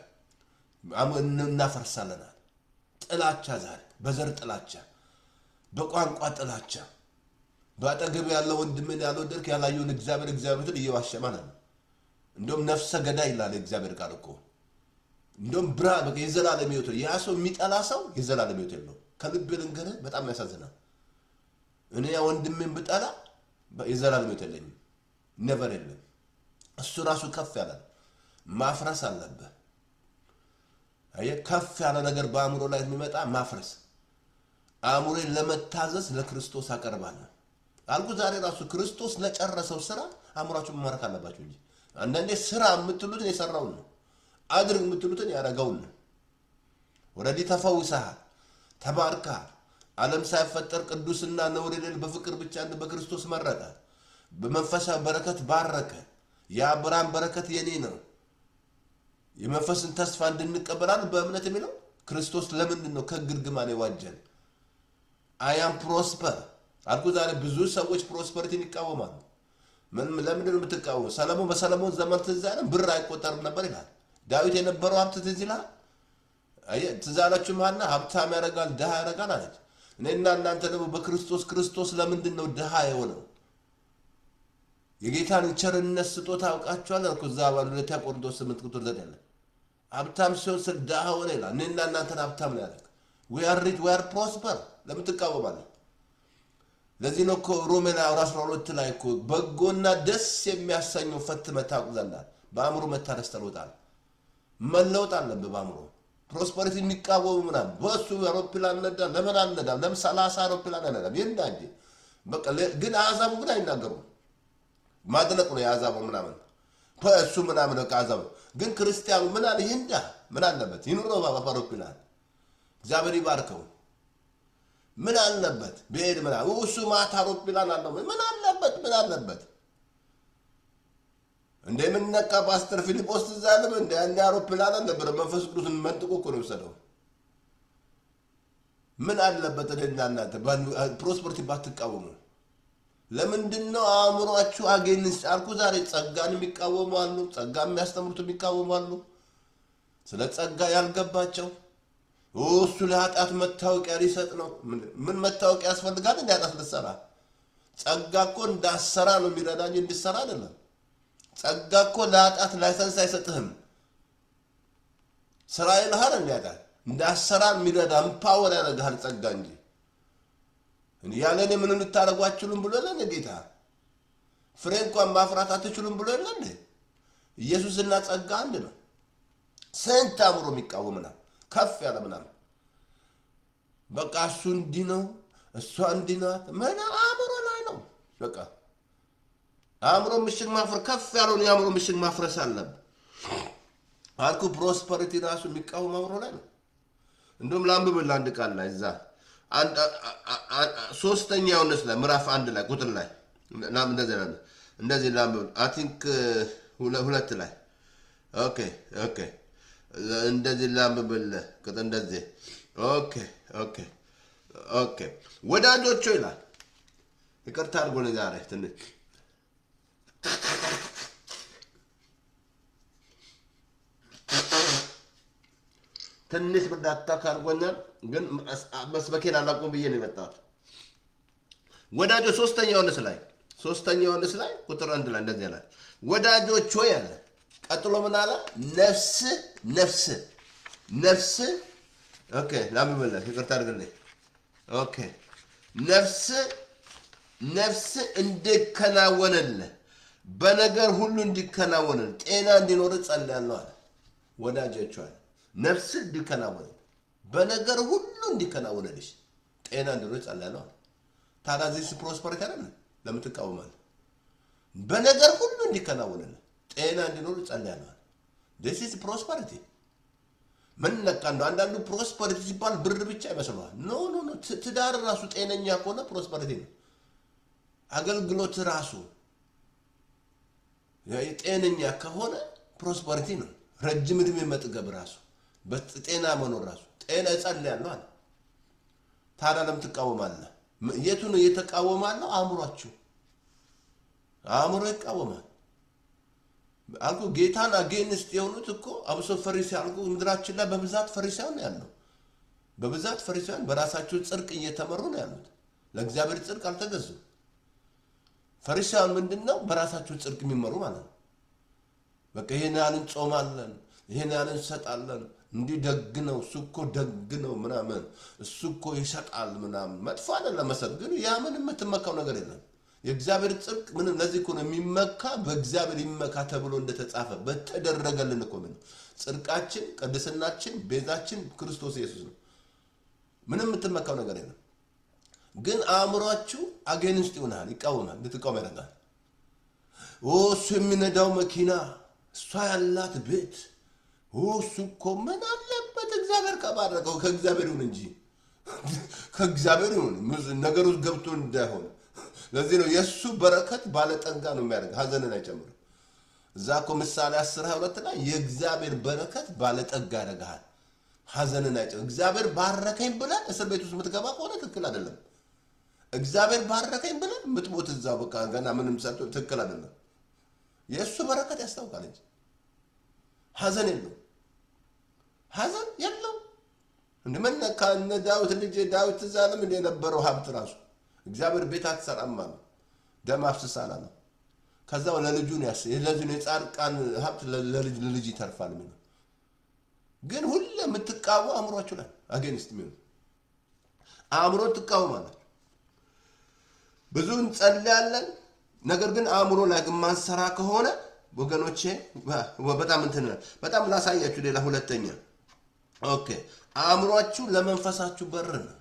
እናፈርሳለናል። ጥላቻ ዛሬ በዘር ጥላቻ፣ በቋንቋ ጥላቻ፣ በአጠገብ ያለው ወንድምን ያልወደድክ ያላየውን እግዚአብሔር እግዚአብሔርን እየዋሸ ማለት ነው። እንደውም ነፍሰ ገዳይ ይላል እግዚአብሔር ቃል እኮ እንደውም ብራ በቃ የዘላለም ሕይወት ያ ሰው የሚጠላ ሰው የዘላለም ሕይወት የለው። ከልብ ልንገርህ በጣም ያሳዝናል። እኔ ያ ወንድሜን ብጠላ የዘላለም ሕይወት የለኝም፣ ነበር የለም። እሱ ራሱ ከፍ ያለ ነው። ማፍረስ አለብህ። አየህ፣ ከፍ ያለ ነገር በአእምሮ ላይ የሚመጣ ማፍረስ። አእምሮን ለመታዘዝ ለክርስቶስ አቀርባለሁ አልኩ። ዛሬ ራሱ ክርስቶስ ለጨረሰው ስራ አእምሯችሁ መማረክ አለባችሁ እንጂ አንዳንዴ ስራ የምትሉትን የሰራውን ነው፣ አድርግ የምትሉትን ያደረገውን ነው። ወረዲ ተፈውሰሃል፣ ተባርከሃል። ዓለም ሳይፈጠር ቅዱስና ነውር የሌለ በፍቅር ብቻ እንደ በክርስቶስ መረጠ። በመንፈሳዊ በረከት ባረከ። የአብርሃም በረከት የኔ ነው። የመንፈስን ተስፋ እንድንቀበላል በእምነት የሚለው ክርስቶስ ለምንድን ነው ከግርግማን የዋጀን? አያም ፕሮስፐር አልኩ። ዛሬ ብዙ ሰዎች ፕሮስፐሪቲን ይቃወማሉ። ምንም ለምንድን ነው የምትቃወሙ? ሰለሞን በሰለሞን ዘመን ትዝ አይልም? ብር አይቆጠርም ነበር ይላል። ዳዊት የነበረው ሀብት ትዝ ይልሃል? ትዝ አላችሁ? ማና ሀብታም ያደርጋል ድሃ ያደርጋል አለች። እኔና እናንተ ደግሞ በክርስቶስ ክርስቶስ ለምንድን ነው ድሃ የሆነው? የጌታን ቸርነት ስጦታ አውቃችኋል አልኩ። እዛ ሁለተኛ ቆሮንቶስ ስምንት ቁጥር ዘጠኝ ላይ ሀብታም ሲሆን ስል ድሃ ሆነ ይላል። እኔና እናንተን ሀብታም ነው ያደረግ። ዊ አር ሪች ዊ አር ፕሮስፐር። ለምን ትቃወማለህ? ለዚህ ነው እኮ ሮሜ ላይ አስራ ሁለት ላይ እኮ በጎና ደስ የሚያሰኘው ፈትነህ ታውቅ ዘንድ በአእምሮ መታደስ ተለውጣል። መለወጥ አለብህ በአእምሮ ፕሮስፐሪቲ የሚቃወሙ ምናምን በእሱ አውሮፕላን ነዳ ለምን አልነዳም? ለምን ሰላሳ አውሮፕላን አልነዳም? ይንዳ እንጂ በቃ ግን አሕዛቡ ግን አይናገሩም። ማድነቅ ነው የአሕዛቡ ምናምን እሱ ምናምን በቃ አሕዛቡ ግን ክርስቲያኑ ምን አለ ይንዳ ምን አለበት ይኑረው በአውሮፕላን እግዚአብሔር ይባርከው። ምን አለበት ብሄድ ምና እሱ ማታ አውሮፕላን አለው ምን አለበት ምን አለበት እንደ የምንነቃ ፓስተር ፊልጶስ ትዝ አለም እንደ ያን አውሮፕላን አልነበረ መንፈስ ቅዱስን መንጥቆ እኮ ነው የወሰደው ምን አለበት እኔና እናንተ ፕሮስፐርቲ ባትቃወሙ ለምንድን ነው አእምሯችሁ አጌንስ አልኩ ዛሬ ጸጋን የሚቃወሙ አሉ ጸጋ የሚያስተምሩት የሚቃወሙ አሉ ስለ ጸጋ ያልገባቸው እሱ ለኃጢአት መታወቂያ ሊሰጥ ነው ምን መታወቂያ ያስፈልጋል እንዲ ኃጢአት ልትሰራ ጸጋ እኮ እንዳሰራ ነው የሚረዳ እንጂ እንድሰራ አይደለም ጸጋ እኮ ለኃጢአት ላይሰንስ አይሰጥህም ስራ ይልሃል እንዲ ኃጢአት እንዳሰራ የሚረዳ ምፓወር ያደርግሃል ጸጋ እንጂ ያለ እኔ ምንም ልታደርጉ አትችሉም ብሎ የለ ጌታ ፍሬ እንኳን ማፍራት አትችሉም ብሎ የለ እንዴ ኢየሱስና ጸጋ አንድ ነው ስንት አእምሮ የሚቃወምናል ከፍ ያለ ምናምን በቃ እሱ እንዲህ ነው እሷ እንዲህ ናት ምን አእምሮ ላይ ነው በቃ አእምሮ ምሽግ ማፍረ ከፍ ያለውን የአእምሮ ምሽግ ማፍረስ አለብን አልኩ ፕሮስፐሪቲ ራሱ የሚቃወም አእምሮ ላይ ነው እንዲሁም ላንብብል አንድ ቃል ላይ እዛ ሶስተኛ ዮሐንስ ላይ ምዕራፍ አንድ ላይ ቁጥር ላይ እንደዚህ ላለ እንደዚህ ላንብብል አይ ቲንክ ሁለት ላይ ኦኬ ኦኬ እንደዚህ ላንብብል ቁጥር እንደዚህ ኦኬ ኦኬ ኦኬ ወዳጆቹ ይላል ይቅርታ አድርጎ ዛሬ ትንሽ ትንሽ ብርዳታ ካርጎኛል፣ ግን መስበኬን አላቁም ብዬ ነው የመጣሁት። ወዳጆ ሶስተኛ ዮሐንስ ላይ ሶስተኛ ዮሐንስ ላይ ቁጥር አንድ ላይ እንደዚህ ያለ ወዳጆች ሆይ አለ። ቀጥሎ ምን አለ? ነፍስ ነፍስ ነፍስ ኦኬ፣ ላምበለህ ይቅርታ አድርግልኝ። ኦኬ ነፍስ ነፍስ እንዲከናወንልህ በነገር ሁሉ እንዲከናወንልህ ጤና እንዲኖር ጸልያለሁ አለ። ወዳጆች አለ ነፍስ እንዲከናወን በነገር ሁሉ እንዲከናወንልሽ ጤና እንዲኖር ጸልያለሁ። ታዲያ ዚህ ፕሮስፐሪቲ አይደለ? ለምን ትቃወማለህ? በነገር ሁሉ እንዲከናወንልህ ጤና እንዲኖር ጸልያለሁ። ዚስ ፕሮስፐሪቲ ምን ነካ እንደው አንዳንዱ ፕሮስፐሪቲ ሲባል ብር ብቻ ይመስለዋል። ኖ ኖ ኖ ትዳር ራሱ ጤነኛ ከሆነ ፕሮስፐሪቲ ነው። አገልግሎት ራሱ ጤነኛ ከሆነ ፕሮስፐሪቲ ነው። ረጅም እድሜ መጥገብ ራሱ በጤና መኖር ራሱ ጤና እጸልያለሁ አለ። ታዲያ ለምን ትቃወማለህ? የቱ ነው እየተቃወማለሁ? አእምሯችሁ አእምሮ ይቃወማል አልኩ። ጌታን አጌንስት የሆኑት እኮ አብሶ ፈሪሳውያን አልኩ። ምድራችን ላይ በብዛት ፈሪሳውያን ነው ያለው። በብዛት ፈሪሳውያን በራሳቸው ጽድቅ እየተመሩ ነው ያሉት። ለእግዚአብሔር ጽድቅ አልተገዙም። ፈሪሳውያን ምንድን ነው? በራሳቸው ጽድቅ የሚመሩ ማለት ነው። በቃ ይሄን ያህል እንጾማለን፣ ይሄን ያህል እንሰጣለን፣ እንዲህ ደግ ነው፣ እሱ እኮ ደግ ነው ምናምን፣ እሱ እኮ ይሰጣል ምናምን። መጥፎ አይደለም መሰጥ፣ ግን ያ ምንም የምትመካው ነገር የለም። የእግዚአብሔር ጽድቅ ምንም ለዚህ እኮ ነው የሚመካ በእግዚአብሔር ይመካ ተብሎ እንደተጻፈ በተደረገልን እኮ ምን ጽድቃችን፣ ቅድስናችን፣ ቤዛችን ክርስቶስ ኢየሱስ ነው። ምንም የምትመካው ነገር የለም። ግን አእምሯችሁ አጌንስት ይሆናል፣ ይቃወማል፣ እንድትቃወም ያደርጋል። እሱ የሚነዳው መኪና እሷ ያላት ቤት እሱ እኮ ምን አለበት እግዚአብሔር ከባረከው ከእግዚአብሔር ይሁን እንጂ ከእግዚአብሔር ይሁን ነገር ውስጥ ገብቶ እንዳይሆን። ለዚህ ነው የእሱ በረከት ባለጠጋ ነው የሚያደርግ ሀዘንን አይጨምርም። እዛ እኮ ምሳሌ አስር ሃያ ሁለት ላይ የእግዚአብሔር በረከት ባለጠጋ ያደርግሃል፣ ሀዘንን አይጨምርም። እግዚአብሔር ባረከኝ ብለን እስር ቤት ውስጥ የምትገባ ከሆነ ትክክል አይደለም። እግዚአብሔር ባረከኝ ብለን ምትሞት እዛ በቃ ገና ምንም ሰጥቶ ትክክል አይደለም። የእሱ በረከት ያስታውቃል እንጂ ሀዘን የለው ሀዘን የለው። እንደምን ከነ ዳዊት ልጅ ዳዊት ትዝ አለም እንደ የነበረው ሀብት ራሱ እግዚአብሔር ቤት አትሰራም አለ፣ ደም አፍስሳል አለ። ከዛው ለልጁ ነው ያስ ለዚህ ነው የጻድቃን ሀብት ለልጅ ለልጅ ይተርፋል የሚለው ግን ሁሌ የምትቃወሙ አእምሯችሁ ላይ አጌንስት የሚሆኑ አእምሮ ትቃወማለች። ብዙ እንጸልያለን ነገር ግን አእምሮ ላይ ግን ማንሰራ ከሆነ ወገኖቼ በጣም እንትን በጣም ላሳያችሁ። ሌላ ሁለተኛ ኦኬ፣ አእምሯችሁ ለመንፈሳችሁ በር ነው።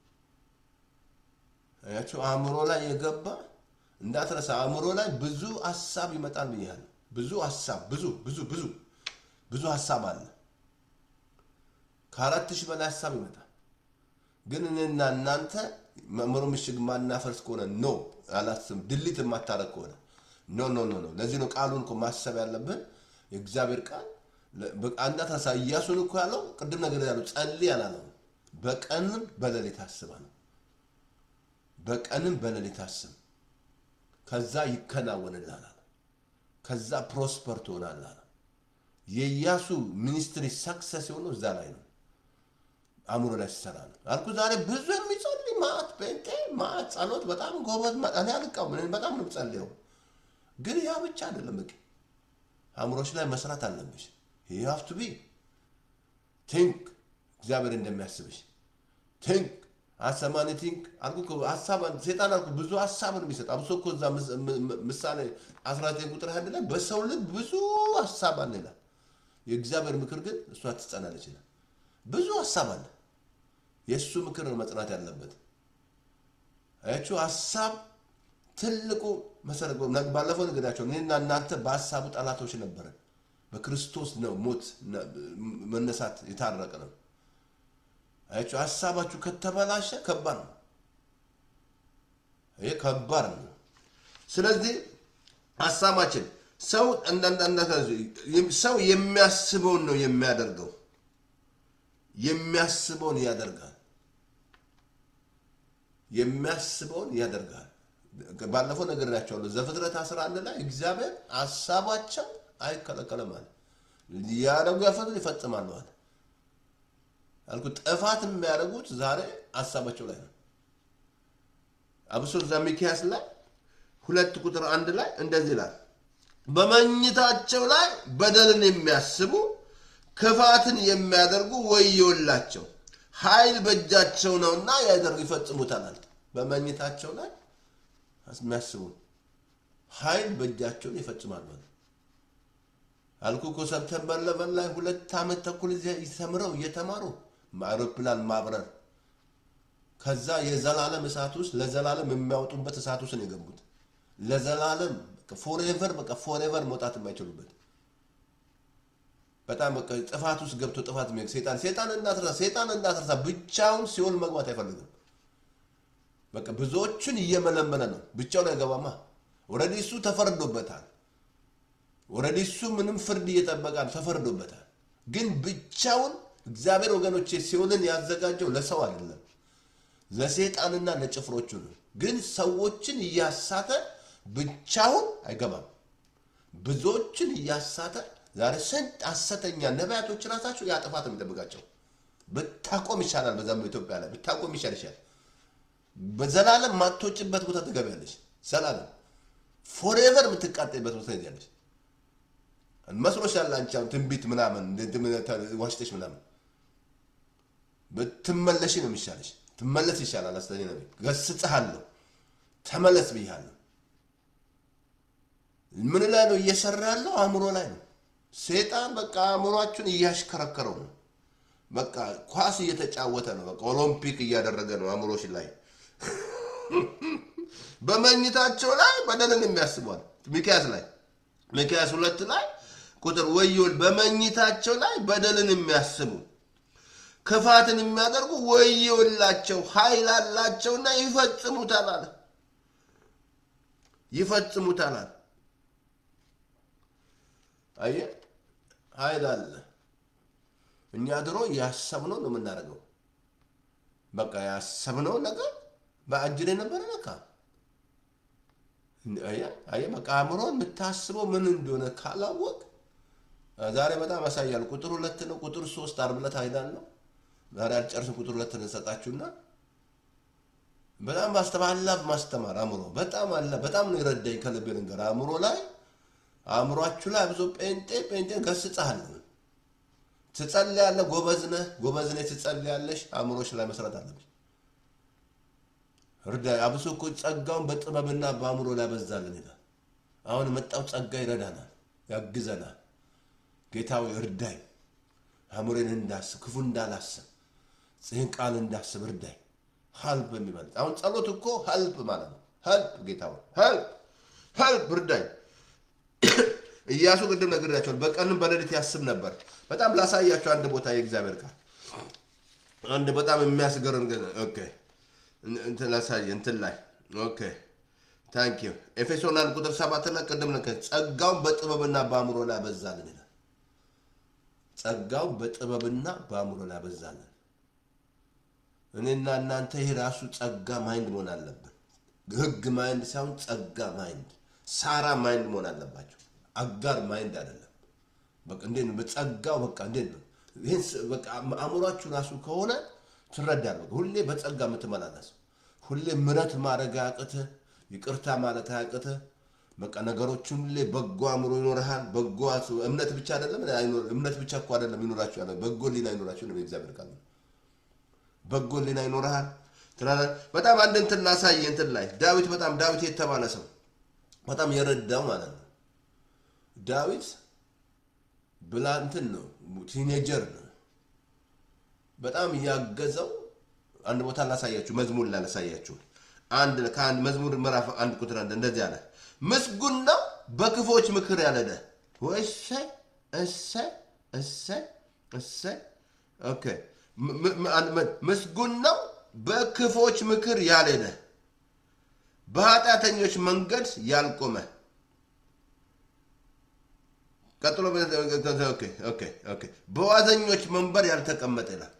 አያችሁ፣ አእምሮ ላይ የገባ እንዳትረሳ። አእምሮ ላይ ብዙ ሀሳብ ይመጣል ብያለሁ። ብዙ ሀሳብ ብዙ ብዙ ብዙ ብዙ ሀሳብ አለ። ከአራት ሺህ በላይ ሀሳብ ይመጣል። ግን እኔና እናንተ መምህሩ ምሽግ ማናፈርስ ከሆነ ኖ አላስብም። ድሊት የማታረግ ከሆነ ኖ ኖ ኖ ኖ። ለዚህ ነው ቃሉን እኮ ማሰብ ያለብን የእግዚአብሔር ቃል አንዳታሳ እያሱን እኮ ያለው ቅድም ነገር ያለው ጸልይ አላለው። በቀንም በሌሊት አስባ ነው። በቀንም በሌሊት አስብ፣ ከዛ ይከናወንልሃል አለ። ከዛ ፕሮስፐር ትሆናለህ አለ። የኢያሱ ሚኒስትሪ ሰክሰስ የሆነው እዛ ላይ ነው። አእምሮ ላይ ሲሰራ ነው አልኩ። ዛሬ ብዙ የሚጸልይ ማት ጴንጤ ማት ጸሎት በጣም ጎበዝ ማ- እኔ አልቃወም፣ እኔ በጣም ነው የምጸልየው። ግን ያ ብቻ አይደለም። በቂ አእምሮች ላይ መስራት አለብሽ። you have to be ቲንክ እግዚአብሔር እንደሚያስብሽ ቲንክ አሰማኒ ቲንክ አልኩ እኮ ሀሳብ ሴጣን አልኩ ብዙ ሀሳብ ነው የሚሰጥ። አብሶ እኮ እዛ ምስ- ም- ም- ምሳሌ 19 ቁጥር አንድ ላይ በሰው ልብ ብዙ ሀሳብ አለ ይላል። የእግዚአብሔር ምክር ግን እሷ ትጸናለች ይላል። ብዙ ሀሳብ አለ። የእሱ ምክር ነው መጽናት ያለበት። አያችሁ ሀሳብ ትልቁ መሰረት ነው። ባለፈው ነገዳቸው እኔና እናንተ በሀሳቡ ጠላቶች ነበረን። በክርስቶስ ነው ሞት ነ- መነሳት የታረቀ ነው። አያችሁ ሀሳባችሁ ከተበላሸ ከባድ ነው። ይሄ ከባድ ነው። ስለዚህ ሀሳባችን ሰው እንደ- ሰው የሚያስበውን ነው የሚያደርገው። የሚያስበውን ያደርጋል። የሚያስበውን ያደርጋል። ባለፈው ነግሬያቸዋለሁ። ዘፍጥረት 11 ላይ እግዚአብሔር ሀሳባቸው አይከለከልም አለ። ያደረጉ ያፈቱ ይፈጽማሉ አለ። አልኩት ጥፋት የሚያደርጉት ዛሬ ሀሳባቸው ላይ ነው። አብሶ እዛ ሚኪያስ ላይ ሁለት ቁጥር አንድ ላይ እንደዚህ ይላል፣ በመኝታቸው ላይ በደልን የሚያስቡ ክፋትን የሚያደርጉ ወዮላቸው፣ ኃይል በእጃቸው ነውና ያደርጉ ይፈጽሙታል አለ። በመኝታቸው ላይ የሚያስቡ ኃይል በእጃቸውን ይፈጽማሉ አለ። አልኩ እኮ ሰብተምበር ለበን ላይ ሁለት ዓመት ተኩል እዚያ ተምረው እየተማሩ አውሮፕላን ማብረር ከዛ የዘላለም እሳት ውስጥ ለዘላለም የሚያወጡበት እሳት ውስጥ ነው የገቡት። ለዘላለም ፎሬቨር በቃ ፎሬቨር መውጣት የማይችሉበት በጣም በቃ ጥፋት ውስጥ ገብቶ ጥፋት የሚሄድ ሴጣን ሴጣን እንዳትረሳ ሴጣን እንዳትረሳ ብቻውን ሲኦል መግባት አይፈልግም። በቃ ብዙዎቹን እየመለመለ ነው። ብቻውን አይገባማ። ኦልሬዲ እሱ ተፈርዶበታል። ኦልሬዲ እሱ ምንም ፍርድ እየጠበቃ ነው፣ ተፈርዶበታል። ግን ብቻውን እግዚአብሔር ወገኖቼ ሲኦልን ያዘጋጀው ለሰው አይደለም ለሴጣንና ለጭፍሮቹ ነው። ግን ሰዎችን እያሳተ ብቻውን አይገባም። ብዙዎችን እያሳተ ዛሬ ስንት ሐሰተኛ ነቢያቶች ራሳቸው ያ ጥፋት ነው የሚጠብቃቸው። ብታቆም ይሻላል። በዛም ኢትዮጵያ ላይ ብታቆም ይሻል ይሻል። በዘላለም ማትወጭበት ቦታ ትገቢያለሽ። ዘላለም ፎሬቨር የምትቃጠይበት ቦታ ትሄጃለሽ። መስሎሻል አንቺ አሁን ትንቢት ምናምን ዋሽተሽ ምናምን ብትመለሽ ነው የሚሻለሽ። ትመለስ ይሻላል። አስተኔ ነው ገስጽሃለሁ፣ ተመለስ ብያለሁ። ምን ላይ ነው እየሰራ ያለው? አእምሮ ላይ ነው። ሴጣን በቃ አእምሯችሁን እያሽከረከረው ነው። በቃ ኳስ እየተጫወተ ነው። በቃ ኦሎምፒክ እያደረገ ነው አእምሮሽ ላይ በመኝታቸው ላይ በደልን የሚያስቧል። ሚክያስ ላይ ሚክያስ ሁለት ላይ ቁጥር ወዮል በመኝታቸው ላይ በደልን የሚያስቡ ክፋትን የሚያደርጉ ወዮላቸው፣ ኃይል አላቸውና ይፈጽሙታል አለ። ይፈጽሙታል አለ። አየህ፣ ኃይል አለ። እኛ ድሮ ያሰብነው ነው የምናደርገው። በቃ ያሰብነው ነገር በአጅሬ ነበረ ነካ አየህ፣ በቃ አእምሮ የምታስበው ምን እንደሆነ ካላወቅ ዛሬ በጣም ያሳያል። ቁጥር ሁለት ነው። ቁጥር ሶስት ዓርብ ዕለት አይዳለሁ ዛሬ አልጨርስም። ቁጥር ሁለት እንሰጣችሁና በጣም ማስተማላ ማስተማር አእምሮ በጣም አለ በጣም ነው የረዳኝ ከልቤ ነገር አእምሮ ላይ አእምሯችሁ ላይ ብዙ ጴንጤ ጴንጤ ገስጽሃለሁ። ትጸልያለህ፣ ጎበዝ ነህ፣ ጎበዝ ነህ፣ ትጸልያለሽ። አእምሮች ላይ መስራት አለብሽ። እርዳ አብሶ እኮ ጸጋውን በጥበብና በአእምሮ ላይ በዛልን ይላል። አሁን የመጣው ጸጋ ይረዳናል፣ ያግዘናል። ጌታዊ እርዳኝ፣ አእምሮን እንዳስብ ክፉ እንዳላስብ ይህን ቃል እንዳስብ እርዳኝ። ሀልፕ የሚበልጥ አሁን ጸሎት እኮ ሀልፕ ማለት ነው። ሀልፕ ጌታዊ ሀልፕ ሀልፕ እርዳኝ። ኢያሱ ቅድም ነግሬያቸዋለሁ። በቀንም በሌሊት ያስብ ነበር። በጣም ላሳያቸው አንድ ቦታ የእግዚአብሔር ቃል አንድ በጣም የሚያስገርም ግን ኦኬ እንትን ላሳየ እንትን ላይ ኦኬ ታንክ ዩ ኤፌሶን አንድ ቁጥር ሰባት ላይ ቅድም ነከ ጸጋውን በጥበብና በአእምሮ ላይ አበዛልን ይላል። ጸጋውን በጥበብና በአእምሮ ላይ አበዛልን። እኔና እናንተ ይህ ራሱ ጸጋ ማይንድ መሆን አለብን። ህግ ማይንድ ሳይሆን ጸጋ ማይንድ፣ ሳራ ማይንድ መሆን አለባቸው። አጋር ማይንድ አይደለም። በቃ እንዴት ነው በጸጋው በቃ እንዴት ነው ይህን ስ- በቃ አእምሯችሁ ራሱ ከሆነ ትረዳለህ። በቃ ሁሌ በጸጋ የምትመላለስ ሁሌ ምረት ማድረግ አያቅትህ፣ ይቅርታ ማለት አያቅትህ። በቃ ነገሮችን ሁሌ በጎ አእምሮ ይኖርሃል። በጎ አስ- እምነት ብቻ አይደለም አይኖር- እምነት ብቻ እኮ አይደለም ይኖራችሁ ያለ በጎ ሊና ይኖራችሁ ነው የእግዚአብሔር ቃል ነው። በጎ ሊና ይኖርሃል ትላለህ። በጣም አንድ እንትን ላሳይ እንትን ላይ ዳዊት በጣም ዳዊት የተባለ ሰው በጣም የረዳው ማለት ነው ዳዊት ብላ እንትን ነው ቲኔጀር ነው። በጣም ያገዘው አንድ ቦታ ላሳያችሁ፣ መዝሙር ላይ ላሳያችሁ። አንድ ከአንድ መዝሙር ምዕራፍ አንድ ቁጥር አንድ እንደዚህ አለ፣ ምስጉን ነው በክፎች ምክር ያልሄደ። እሰይ እሰይ እሰይ እሰይ። ኦኬ ም- ም- ም- አንድ መ- ምስጉን ነው በክፎች ምክር ያልሄደ፣ በኃጢአተኞች መንገድ ያልቆመ ቀጥሎ ኦኬ ኦኬ ኦኬ በዋዘኞች መንበር ያልተቀመጠ ይላል።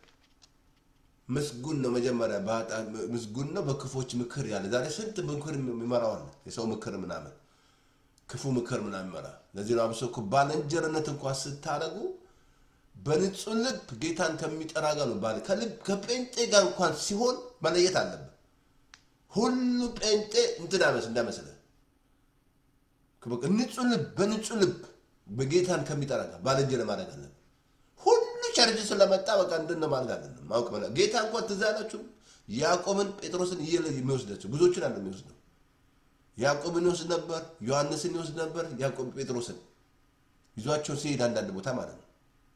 ምስጉን ነው መጀመሪያ በኃጢአት ምስጉን ነው በክፎች ምክር ያለ። ዛሬ ስንት ምክር ይመራዋል የሰው ምክር ምናምን ክፉ ምክር ምናምን ይመራ። ለዚህ ነው አብሶ እኮ ባልንጀርነት እንኳን ስታደርጉ በንጹህ ልብ ጌታን ከሚጠራ ጋር ነው ባል ከልብ ከጴንጤ ጋር እንኳን ሲሆን መለየት አለብን። ሁሉ ጴንጤ እንትን አይመስ እንዳይመስልህ በቃ ንጹህ ልብ በንጹህ ልብ በጌታን ከሚጠራ ጋር ባልንጀር ማድረግ አለብን። ሁሉ ቸርች ስለመጣ በቃ እንድን ማድረግ አለብን። ማወቅ መላ ጌታ እንኳን ትዝ አላችሁ ያዕቆብን ጴጥሮስን እየለ የሚወስዳቸው ብዙዎችን አለ የሚወስደው ያዕቆብን ይወስድ ነበር፣ ዮሐንስን ይወስድ ነበር። ያዕቆብ ጴጥሮስን ይዟቸው ሲሄድ አንዳንድ ቦታ ማለት ነው።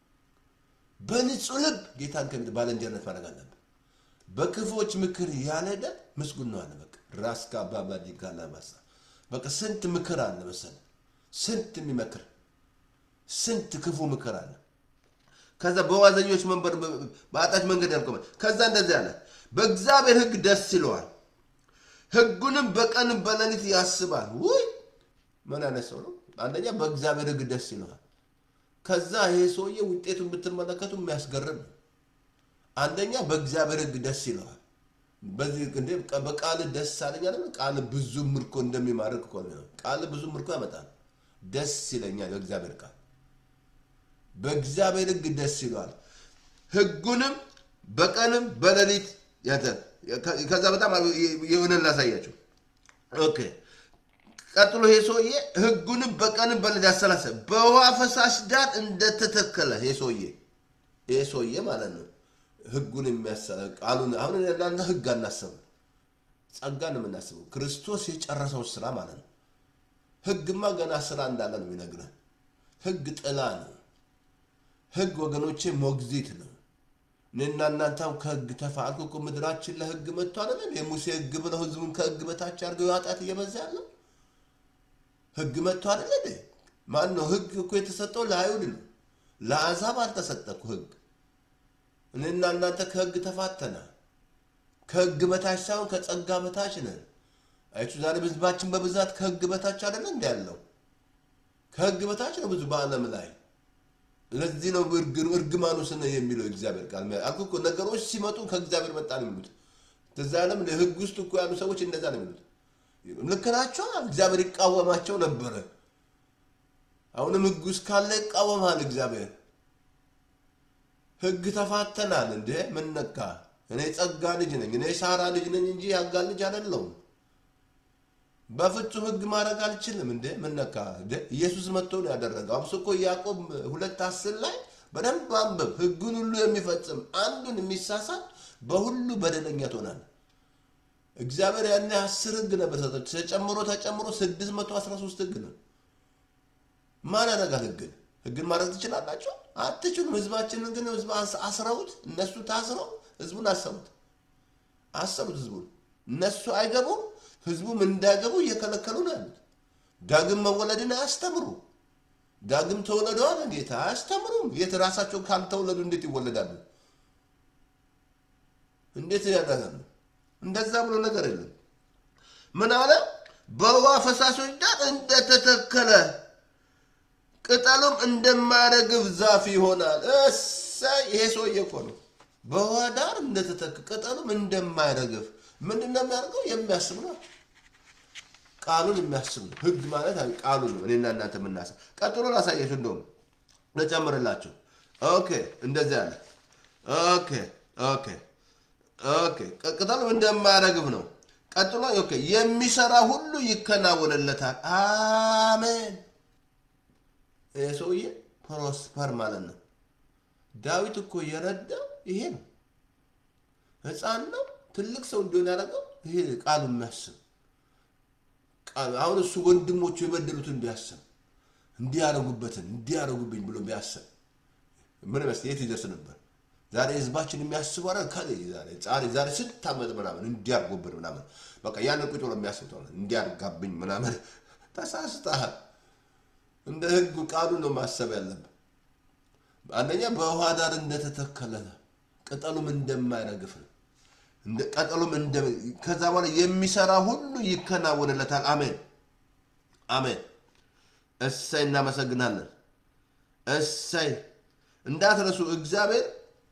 በንጹህ ልብ ጌታን ከሚ ባልንጀርነት ማድረግ አለብን። በክፎች ምክር ያልሄደ ምስጉን ነው አለ። በቃ ራስ ከአባባዲ ጋላባሳ በቃ ስንት ምክር አለ መሰለህ፣ ስንት የሚመክር ስንት ክፉ ምክር አለ። ከዛ በዋዘኞች መንበር በአጣች መንገድ ያልቆመ ከዛ እንደዚህ አለ፣ በእግዚአብሔር ሕግ ደስ ይለዋል፣ ሕጉንም በቀንም በሌሊት ያስባል። ውይ ምን አይነት ሰው ነው! አንደኛ በእግዚአብሔር ሕግ ደስ ይለዋል። ከዛ ይሄ ሰውዬ ውጤቱን ብትመለከቱ የሚያስገርም ነው። አንደኛ በእግዚአብሔር ሕግ ደስ ይለዋል። በዚህ እንዴ በቃል ደስ አለኝ አይደል? ቃል ብዙ ምርኮ እንደሚማርክ እኮ ነው። ቃል ብዙ ምርኮ ያመጣል። ደስ ይለኛል በእግዚአብሔር ቃል በእግዚአብሔር ሕግ ደስ ይለዋል። ሕጉንም በቀንም በሌሊት ያተ ከዛ በጣም የሆነን ላሳያቸው። ኦኬ ቀጥሎ ይሄ ሰውዬ ሕጉንም በቀንም በሌሊት ያሰላሰ በውሃ ፈሳሽ ዳር እንደተተከለ ይሄ ሰውዬ ይሄ ሰውዬ ማለት ነው። ሕጉን የሚያሰላ ቃሉን አሁን እናንተ ሕግ አናስብም፣ ጸጋ ነው የምናስበው። ክርስቶስ የጨረሰው ስራ ማለት ነው። ሕግማ ገና ስራ እንዳለ ነው የሚነግረን። ሕግ ጥላ ነው። ህግ ወገኖቼ ሞግዚት ነው። እኔና እናንተም ከህግ ተፋልኩ እኮ ምድራችን ለህግ መጥቶ አይደለም የሙሴ ህግ ብለው ህዝቡን ከህግ በታች አድርገው ኃጢአት እየበዛ ያለው ህግ መጥቶ አይደለ እንዴ? ማን ነው ህግ እኮ የተሰጠው ለአይሁድ ነው፣ ለአሕዛብ አልተሰጠ እኮ ህግ። እኔና እናንተ ከህግ ተፋተና ከህግ በታች ሳይሆን ከጸጋ በታች ነን። አይቱ ዛሬ ህዝባችን በብዛት ከህግ በታች አይደለ እንዲ ያለው ከህግ በታች ነው ብዙ በዓለም ላይ ለዚህ ነው እርግማኑ ስነ የሚለው እግዚአብሔር ቃል አልኩ እኮ ነገሮች ሲመጡ ከእግዚአብሔር መጣ ነው የሚሉት። ትዛለም ህግ ውስጥ እኮ ያሉ ሰዎች እንደዛ ነው የሚሉት። ልክ ናቸው። እግዚአብሔር ይቃወማቸው ነበረ። አሁንም ህግ ውስጥ ካለ ይቃወማል እግዚአብሔር። ህግ ተፋተናል እንዴ? ምን ነካ? እኔ ጸጋ ልጅ ነኝ፣ እኔ ሳራ ልጅ ነኝ እንጂ ያጋ ልጅ አይደለሁም። በፍጹም ህግ ማድረግ አልችልም። እንደ ምን ነካ? ኢየሱስ መጥቶ ነው ያደረገው። አብሶ እኮ ያዕቆብ ሁለት አስር ላይ በደንብ አንብብ። ህጉን ሁሉ የሚፈጽም አንዱን የሚሳሳት በሁሉ በደለኛ ትሆናል። እግዚአብሔር ያኔ አስር ህግ ነበር ሰጠ ተጨምሮ ተጨምሮ ስድስት መቶ አስራ ሶስት ህግ ነው። ማን ያደርጋል ህግን? ህግን ማድረግ ትችላላቸው? አትችሉም። ህዝባችንን ግን ህዝብ አስረውት እነሱ ታስረው ህዝቡን አሰቡት አሰቡት ህዝቡን እነሱ አይገቡም ህዝቡም እንዳይገቡ እየከለከሉ ነው ያሉት። ዳግም መወለድን አያስተምሩ። ዳግም ተወለዱ አለ ጌታ። አያስተምሩም። የት ራሳቸው ካልተወለዱ እንዴት ይወለዳሉ? እንዴት ያደርጋል? እንደዛ ብሎ ነገር የለም። ምን አለ? በውሃ ፈሳሾች ዳር እንደተተከለ ቅጠሉም እንደማያረግፍ ዛፍ ይሆናል። እሰይ! ይሄ ሰውዬ እኮ ነው። በውሃ ዳር እንደተተከለ ቅጠሉም እንደማያረግፍ ምንድን ነው የሚያደርገው? የሚያስብ ነው። ቃሉን የሚያስብ ነው። ህግ ማለት ቃሉ ነው። እኔና እናንተ የምናስብ ቀጥሎ ላሳያችሁ። እንደውም ልጨምርላችሁ። ኦኬ፣ እንደዚህ አለ። ኦኬ፣ ኦኬ፣ ኦኬ። ቅጠሉም እንደማያረግፍ ነው። ቀጥሎ ኦኬ፣ የሚሰራ ሁሉ ይከናወንለታል። አሜን። ይህ ሰውዬ ፕሮስፐር ማለት ነው። ዳዊት እኮ የረዳው ይሄ ነው። ህፃን ነው ትልቅ ሰው እንዲሆን ያደረገው ይሄ ቃሉ የሚያስብ አሁን እሱ ወንድሞቹ የበደሉትን ቢያስብ እንዲያረጉበትን እንዲያረጉብኝ ብሎ ቢያስብ ምን መስል የት ይደርስ ነበር? ዛሬ ህዝባችን የሚያስቡ አረ ዛሬ ዛሬ ስንት ዓመት ምናምን እንዲያርጉብን ምናምን በቃ ያንን ቁጭ ብሎ የሚያስብ እንዲያርጋብኝ ምናምን ተሳስተሃል። እንደ ህጉ ቃሉ ነው ማሰብ ያለብን። አንደኛ በውሃ ዳር እንደተተከለ ቅጠሉም እንደማይረግፍ ነው። ቀጠሉም ከዛ በኋላ የሚሰራ ሁሉ ይከናወንለታል። አሜን አሜን። እሰይ እናመሰግናለን። እሰይ እንዳትረሱ፣ እግዚአብሔር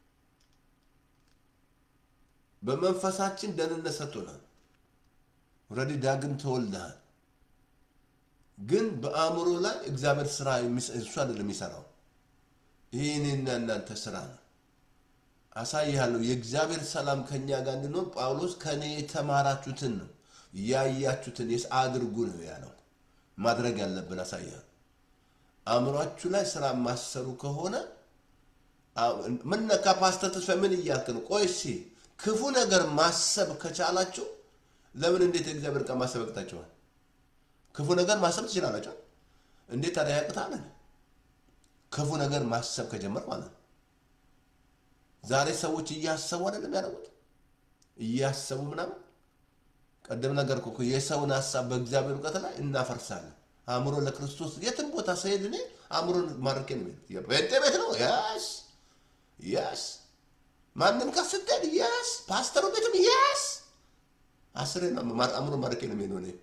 በመንፈሳችን ደህንነት ሰጥቶናል። ኦልሬዲ ዳግም ተወልደሃል። ግን በአእምሮ ላይ እግዚአብሔር ስራ እሱ አይደለም የሚሰራው፣ ይህ እኔና እናንተ ስራ ነው። አሳይሃለሁ የእግዚአብሔር ሰላም ከኛ ጋር እንዲኖር ጳውሎስ ከእኔ የተማራችሁትን ነው ያያችሁትን የስ አድርጉ ነው ያለው። ማድረግ ያለብን አሳይሃለሁ። አእምሯችሁ ላይ ስራ ማሰሩ ከሆነ ምን ነካ ፓስተር ተስፋ ምን እያልክ ነው? ቆይ እስኪ ክፉ ነገር ማሰብ ከቻላችሁ ለምን እንዴት የእግዚአብሔር ቃል ማሰብ ያቅታችኋል? ክፉ ነገር ማሰብ ትችላላችሁ። እንዴት ታዲያ ያቅታል? ክፉ ነገር ማሰብ ከጀመር ማለት ነው። ዛሬ ሰዎች እያሰቡ አይደለም ያደረጉት፣ እያሰቡ ምናምን። ቀደም ነገር እኮ የሰውን ሀሳብ በእግዚአብሔር እውቀት ላይ እናፈርሳለን። አእምሮ ለክርስቶስ የትም ቦታ ስሄድ እኔ አእምሮን ማርኬ ነው ጴንጤ ቤት ነው ያስ ያስ ማንም ጋር ስትሄድ ያስ ፓስተሩ ቤትም ያስ አስሬ አእምሮ ማርኬ ነው የሚሄደው እኔ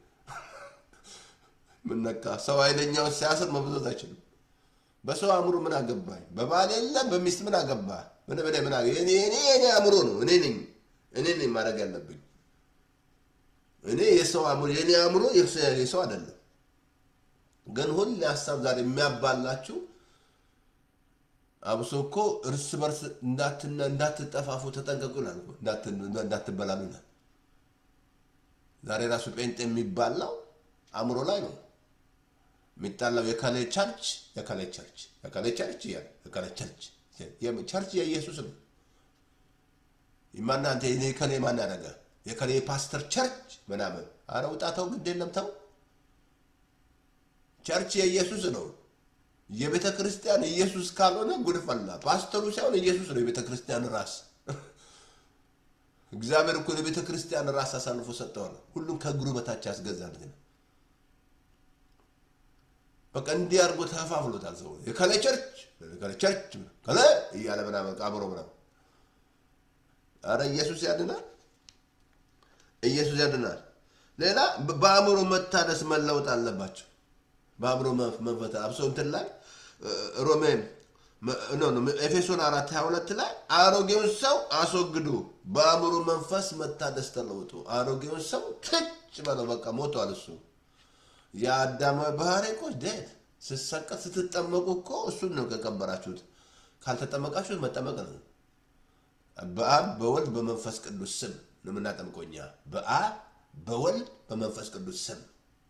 ምን ነካ ሰው ኃይለኛውን ሲያስር መብዛት አይችልም። በሰው አእምሮ ምን አገባኝ? በባል የለም በሚስት ምን አገባ? ምን በላይ ምን አገባ? እኔ እኔ እኔ አእምሮ ነው እኔ ነኝ እኔ ነኝ ማድረግ ያለብኝ። እኔ የሰው አእምሮ የኔ አእምሮ የሰው አይደለም። ግን ሁሌ ሀሳብ ዛሬ የሚያባላችሁ አብሶ እኮ እርስ በርስ እንዳትጠፋፉ ተጠንቀቁ ይላል፣ እንዳትበላሉ ይላል። ዛሬ ራሱ ጴንጤ የሚባላው አእምሮ ላይ ነው የሚጣላው። የከሌ ቸርች የከሌ ቸርች የከሌ ቸርች የከሌ ቸርች ቸርች የኢየሱስ ነው። ማናንተ የከሌ ማን ያደረገ የከሌ ፓስተር ቸርች ምናምን፣ አረ ውጣተው ግድ የለም ተው። ቸርች የኢየሱስ ነው። የቤተ ክርስቲያን ኢየሱስ ካልሆነ ጉድ ፈላ። ፓስተሩ ሳይሆን ኢየሱስ ነው የቤተ ክርስቲያን ራስ። እግዚአብሔር እኮ ለቤተ ክርስቲያን ራስ አሳልፎ ሰጠዋል። ሁሉም ከእግሩ በታች ያስገዛል። ግን በቃ እንዲህ አድርጎ ተፋፍሎታል። ሰው የከለ ቸርች ከለ ቸርች ከለ እያለ ምናምን አብሮ ምናምን። አረ ኢየሱስ ያድናል፣ ኢየሱስ ያድናል። ሌላ በአእምሮ መታደስ መለወጥ አለባቸው። በአእምሮ መንፈት አብሶ እንትን ላይ ሮሜ ኤፌሶን አራት ሀያ ሁለት ላይ አሮጌውን ሰው አስወግዱ፣ በአእምሮ መንፈስ መታደስ ተለውጡ። አሮጌውን ሰው ትጭ በለው፣ በቃ ሞቷል። እሱ የአዳማዊ ባህሪ እኮ ዴት ስትሰቀት ስትጠመቁ እኮ እሱን ነው ከቀበራችሁት። ካልተጠመቃችሁት መጠመቅ ነው። በአብ በወልድ በመንፈስ ቅዱስ ስም ነው የምናጠምቀው እኛ። በአብ በወልድ በመንፈስ ቅዱስ ስም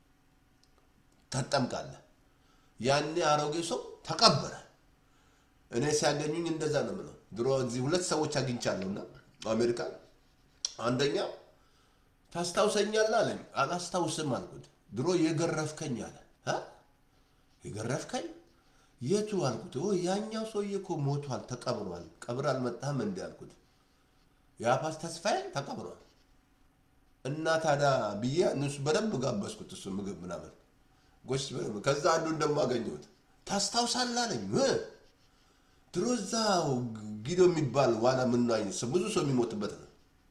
ተጠምቃለህ። ያኔ አሮጌ ሰው ተቀበረ። እኔ ሲያገኙኝ እንደዛ ነው የምለው። ድሮ እዚህ ሁለት ሰዎች አግኝቻለሁና አሜሪካ፣ አንደኛ ታስታውሰኛለህ አለኝ። አላስታውስም አልኩት። ድሮ የገረፍከኝ አለ። የገረፍከኝ የቱ አልኩት። ያኛው ሰውዬ እኮ ሞቷል፣ ተቀብሯል። ቀብር አልመጣህም እንዲ አልኩት። የአፓስ ተስፋዬ ተቀብሯል። እና ታዲያ ብዬ እነሱ በደንብ ጋበዝኩት። እሱ ምግብ ምናምን ጎሽ ከዛ አንዱ እንደማገኘሁት ታስታውሳለህ አለኝ። ድሮ እዛው ጊዶ የሚባል ዋና ምናኝ ብዙ ሰው የሚሞትበት ነው።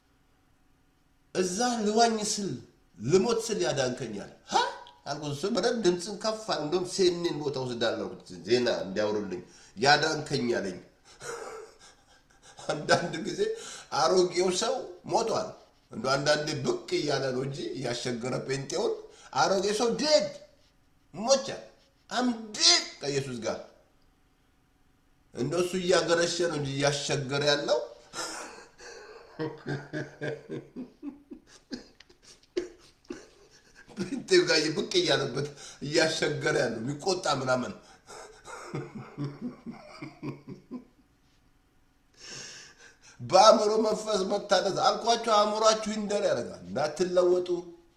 እዛ ልዋኝ ስል ልሞት ስል ያዳንከኛል ሀ አልኩት። እሱ በደንብ ድምፅን ከፍ አለ። እንደውም ሴኔን ቦታ ወስዳለሁ ዜና እንዲያወሩልኝ ያዳንከኛለኝ። አንዳንድ ጊዜ አሮጌው ሰው ሞቷል። እንደ አንዳንዴ ብቅ እያለ ነው እንጂ እያሸገረ ጴንጤውን አሮጌ ሰው ዴድ ሞቻል። አምዴድ ከኢየሱስ ጋር እንደ እሱ እያገረሸ ነው እንጂ እያሸገረ ያለው ጴንጤው ጋር ብቅ እያለበት እያሸገረ ያለው የሚቆጣ ምናምን በአእምሮ መንፈስ መታደስ አልኳቸው። አእምሯችሁ ይንደር ያደርጋል። እንዳትለወጡ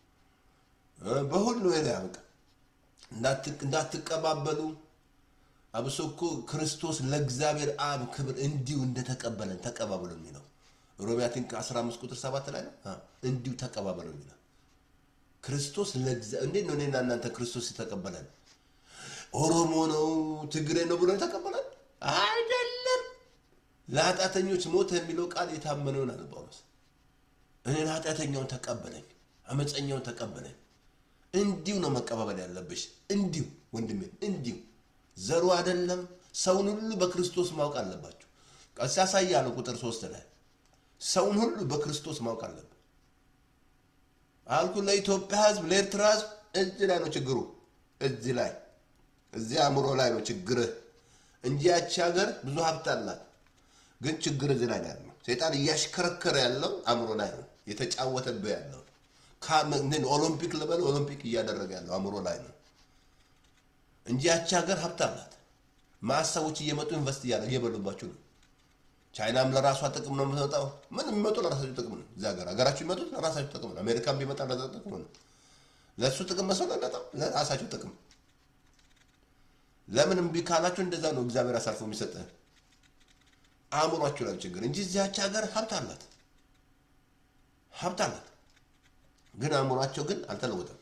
በሁሉ ሄዳ ያበቃ እንዳትቀባበሉ። አብሶ እኮ ክርስቶስ ለእግዚአብሔር አብ ክብር እንዲሁ እንደተቀበለን ተቀባበሉ የሚለው ሮሚያትን ከ15 ቁጥር 7 ላይ ነው። እንዲሁ ተቀባበሉ የሚለው ክርስቶስ እንዴት ነው እኔና እናንተ ክርስቶስ የተቀበለን? ኦሮሞ ነው ትግሬ ነው ብሎ የተቀበለን አይደለም። ለኃጢአተኞች ሞተ የሚለው ቃል የታመነውን አለ ጳውሎስ። እኔን ኃጢአተኛውን ተቀበለኝ፣ አመፀኛውን ተቀበለኝ። እንዲሁ ነው መቀባበል ያለብሽ። እንዲሁ ወንድሜ፣ እንዲሁ ዘሩ አይደለም። ሰውን ሁሉ በክርስቶስ ማወቅ አለባችሁ። ቀስ ያሳያለሁ ቁጥር ሶስት ላይ ሰውን ሁሉ በክርስቶስ ማወቅ አለብን አልኩ። ለኢትዮጵያ ሕዝብ ለኤርትራ ሕዝብ እዚህ ላይ ነው ችግሩ። እዚህ ላይ እዚህ አእምሮ ላይ ነው ችግርህ እንጂ ያቺ ሀገር ብዙ ሀብት አላት። ግን ችግር እዚህ ላይ ነው ያለው። ሴጣን እያሽከረከረ ያለው አእምሮ ላይ ነው የተጫወተብህ ያለው። ኦሎምፒክ ልበል ኦሎምፒክ እያደረገ ያለው አእምሮ ላይ ነው እንጂ ያቺ ሀገር ሀብት አላት። ማሰቦች እየመጡ ኢንቨስት እያለ እየበሉባችሁ ነው። ቻይናም ለራሷ ጥቅም ነው የምትመጣው። ምን የሚመጡ ለራሳቸው ጥቅም ነው። እዚህ ሀገር ሀገራችሁ የሚመጡት ለራሳቸው ጥቅም ነው። አሜሪካን ቢመጣ ለዛ ጥቅም ነው። ለእሱ ጥቅም መስሎ ለመጣው ለራሳቸው ጥቅም። ለምን እምቢ ካላችሁ እንደዛ ነው እግዚአብሔር አሳልፎ የሚሰጥህ አእምሯችሁ ላይ ችግር እንጂ እዚያች ሀገር ሀብት አላት ሀብት አላት፣ ግን አእምሯቸው ግን አልተለወጠም።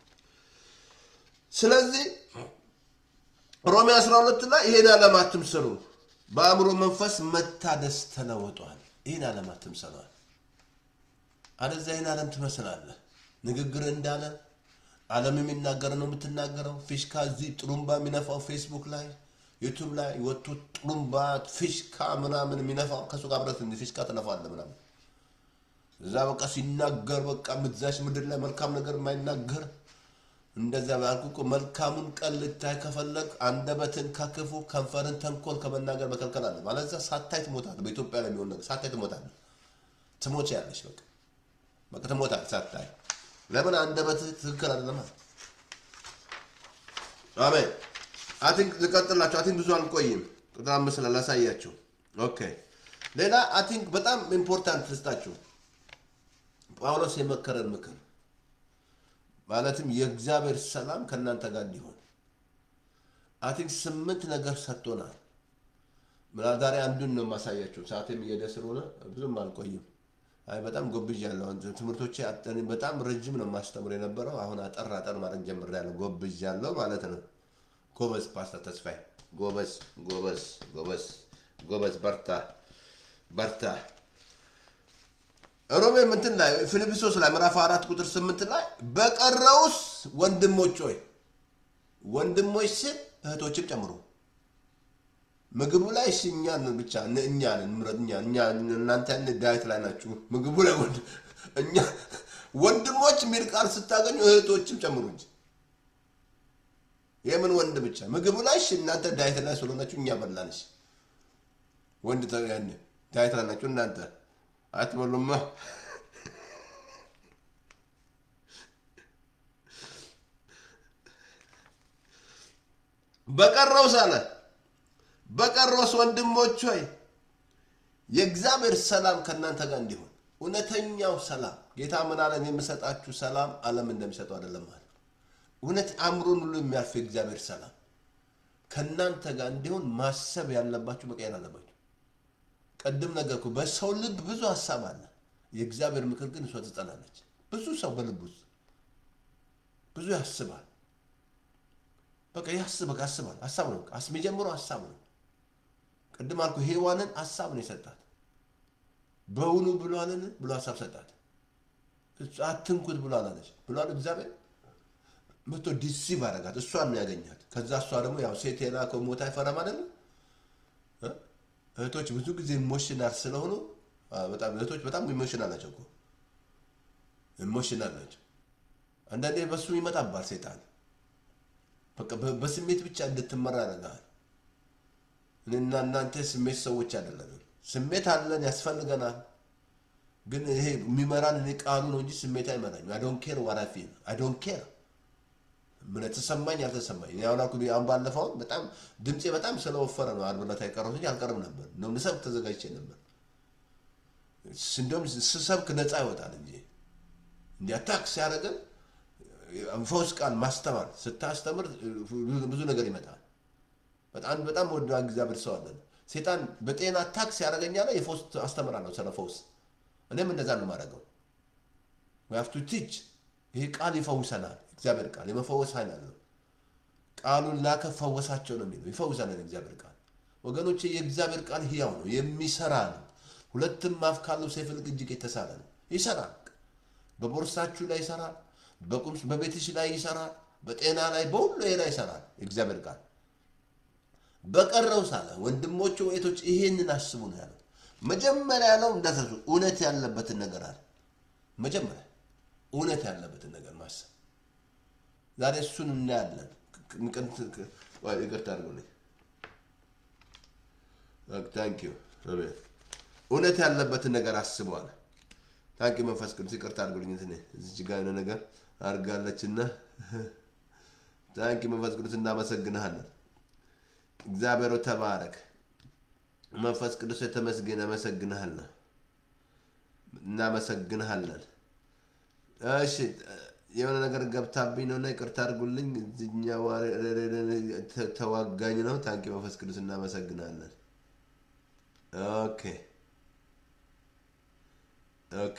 ስለዚህ ሮሜ 12 ላይ ይሄን ዓለም አትምሰሉ፣ በአእምሮ መንፈስ መታደስ ተለውጧል። ይህን ዓለም አትምሰሏል። አለዚያ ይህን ዓለም ትመስላለህ። ንግግር እንዳለ ዓለም የሚናገር ነው የምትናገረው። ፊሽካ እዚህ ጥሩምባ የሚነፋው ፌስቡክ ላይ ዩቱብ ላይ ወጥቶ ጥሩምባ ፊሽካ ምናምን የሚነፋው ከሱ ጋር ብረት ፊሽካ ትነፋለህ ምናምን እዛ በቃ ሲናገር በቃ ምትዛሽ ምድር ላይ መልካም ነገር የማይናገር እንደዚያ ባልኩ እኮ መልካሙን ቀን ልታይ ከፈለግ አንደበትን ከክፉ ከንፈርን ተንኮል ከመናገር መከልከል አለ ማለት እዛ ሳታይ ትሞታለህ። በኢትዮጵያ ላይ የሚሆን ነገር ሳታይ ትሞታለህ። ትሞች ያለሽ በቃ በቃ ትሞታለህ ሳታይ። ለምን አንደበትህ ትክክል አይደለም። አሜን። አቲንክ ልቀጥላቸው። አቲንክ ብዙ አልቆይም። ቁጥር አምስት ላይ ላሳያቸው። ኦኬ ሌላ አቲንክ በጣም ኢምፖርታንት ልስጣችሁ። ጳውሎስ የመከረን ምክር ማለትም የእግዚአብሔር ሰላም ከእናንተ ጋር እንዲሆን አቲንክ ስምንት ነገር ሰጥቶናል። ምና ዛሬ አንዱን ነው የማሳያቸው። ሰዓቴም እየሄደ ስለሆነ ብዙም አልቆይም። አይ በጣም ጎብዣለሁ። ትምህርቶቼ በጣም ረጅም ነው የማስተምር የነበረው። አሁን አጠር አጠር ማድረግ ጀምሬያለሁ። ጎብዣለሁ ማለት ነው። ጎበዝ ፓስተር ተስፋዬ፣ ጎበዝ ጎበዝ ጎበዝ ጎበዝ፣ በርታ በርታ። ሮሜ ምንትን ላይ ፊልጵስዩስ ላይ ምዕራፍ አራት ቁጥር ስምንት ላይ በቀረውስ ወንድሞች ሆይ ወንድሞች ስል እህቶችም ጨምሩ። ምግቡ ላይ እሺ እኛን ብቻ እኛን እኛ እኛ እናንተ ያን ዳዊት ላይ ናችሁ። ምግቡ ላይ ወንድ እኛ ወንድሞች የሚል ቃል ስታገኙ እህቶችም ጨምሩ እንጂ የምን ወንድ ብቻ ምግቡ ላይ እሺ እናንተ ዳዊት ላይ ስለሆናችሁ እኛ በላንሽ ወንድ ያን ዳዊት ላይ ናችሁ እናንተ አትበሉማ። በቀረውስ አለ በቀረውስ ወንድሞች ሆይ የእግዚአብሔር ሰላም ከእናንተ ጋር እንዲሆን እውነተኛው ሰላም ጌታ ምን አለን? የምሰጣችሁ ሰላም ዓለም እንደሚሰጠው አይደለም አለ። እውነት አእምሮን ሁሉ የሚያልፍ የእግዚአብሔር ሰላም ከእናንተ ጋር እንዲሆን ማሰብ ያለባችሁ መቀየር አለባችሁ። ቀድም ነገርኩ። በሰው ልብ ብዙ ሀሳብ አለ። የእግዚአብሔር ምክር ግን እሷ ትጸናለች። ብዙ ሰው በልብ ውስጥ ብዙ ያስባል። በቃ ያስብ በቃ ያስባል። ሀሳብ ነው በቃ የሚጀምረው ሀሳብ ነው። ቅድም አልኩ ሔዋንን ሀሳብ ነው የሰጣት። በውኑ ብሏልን ብሎ ሀሳብ ሰጣት። እሱ አትንኩት ብሏል አለች ብሏል እግዚአብሔር መቶ ዲሲቭ አደረጋት። እሷን ነው ያገኛት። ከዛ እሷ ደግሞ ያው ሴት የላከው ሞት አይፈራም አይደለም። እ? እህቶች ብዙ ጊዜ ኢሞሽናል ስለሆኑ አ፣ በጣም እህቶች በጣም ኢሞሽናል ናቸው እኮ ኢሞሽናል ናቸው። አንዳንዴ በሱ ይመጣባል ሴጣን። በቃ በ- በስሜት ብቻ እንድትመራ ያደርጋል። እኔና እናንተ ስሜት ሰዎች አይደለንም። ስሜት አለን፣ ያስፈልገናል። ግን ይሄ የሚመራን እኔ ቃሉ ነው እንጂ ስሜት አይመራኝም። አይ ዶንት ኬር ዋት አይ ፊል አይ ዶንት ኬር ምን ተሰማኝ አልተሰማኝ። እኔ አሁን አልኩህ አሁን ባለፈው በጣም ድምፄ በጣም ስለወፈረ ነው ዓርብ ዕለት የቀረሁት እንጂ አልቀርም ነበር። እንደውም ልሰብክ ተዘጋጅቼ ነበር። እንደውም ስሰብክ ነፃ ይወጣል እንጂ እንዲህ አታክ ሲያደርገን ፈውስ ቃል ማስተማር ስታስተምር ብዙ ነገር ይመጣል። በጣም በጣም ወደ እግዚአብሔር ሰው አለን። ሴጣን በጤና አታክ ሲያደርገኛ ላይ የፈውስ አስተምራለሁ ስለ ፈውስ። እኔም እንደዛ ነው የማደርገው። ቱ ቲች ይሄ ቃል ይፈውሰናል። እግዚአብሔር ቃል የመፈወስ ኃይል አለው። ቃሉን ላከ ፈወሳቸው ነው የሚለው ይፈውሰናል። እግዚአብሔር ቃል ወገኖቼ፣ የእግዚአብሔር ቃል ሕያው ነው የሚሰራ ነው። ሁለትም አፍ ካለው ሰይፍ ይልቅ እጅግ የተሳለ ነው። ይሰራል። በቦርሳችሁ ላይ ይሰራል። በቁም በቤትሽ ላይ ይሰራል። በጤና ላይ በሁሉ ላይ ይሰራል። የእግዚአብሔር ቃል በቀረው ሳለ ወንድሞች ወይቶች ይሄንን አስቡ ነው ያለው። መጀመሪያ ያለው እንዳትረሱ እውነት ያለበትን ነገር አለ። መጀመሪያ እውነት ያለበትን ነገር ማሰብ። ዛሬ እሱን እናያለን። ይቅርታ አድርጉልኝ። ታንክ ዩ እውነት ያለበትን ነገር አስበዋል። ታንክ ዩ መንፈስ ቅዱስ ይቅርታ አድርጉልኝ። እንትን እዚች ጋር የሆነ ነገር አድርጋለችና ታንክ ዩ መንፈስ ቅዱስ እናመሰግንሃለን። እግዚአብሔር ሆይ ተባረክ። መንፈስ ቅዱስ የተመስገን አመሰግንሃለን፣ እናመሰግንሃለን። እሺ የሆነ ነገር ገብታብኝ ነውና ይቅርታ አድርጉልኝ። እዚህኛው ተዋጋኝ ነው። ታንኪ መንፈስ ቅዱስ እናመሰግናለን። ኦኬ ኦኬ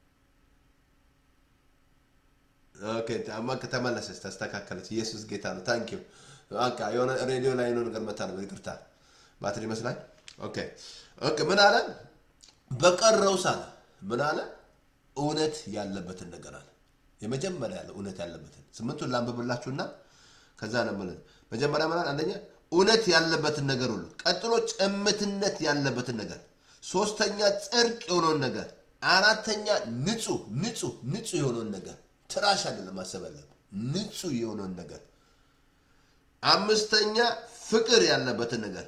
ኦኬ አማ ከተመለሰች ተስተካከለች። ኢየሱስ ጌታ ነው። ታንኪ በቃ የሆነ ሬዲዮ ላይ ነው ነገር መታ ነው። ይቅርታ ባትሪ ይመስላል። ኦኬ ኦኬ ምን አለ? በቀረው ሳለ ምን አለ? እውነት ያለበትን ነገር አለ። የመጀመሪያ ያለ እውነት ያለበትን ስምንቱን ላንብብላችሁና ከዛ ነው ማለት መጀመሪያ ማለት አንደኛ እውነት ያለበትን ነገር ሁሉ፣ ቀጥሎ ጭምትነት ያለበትን ነገር፣ ሶስተኛ ጽድቅ የሆነውን ነገር፣ አራተኛ ንጹህ ንጹህ ንጹህ የሆነውን ነገር ትራሽ አይደለም ማሰብ ያለብን ንጹህ የሆነውን ነገር፣ አምስተኛ ፍቅር ያለበትን ነገር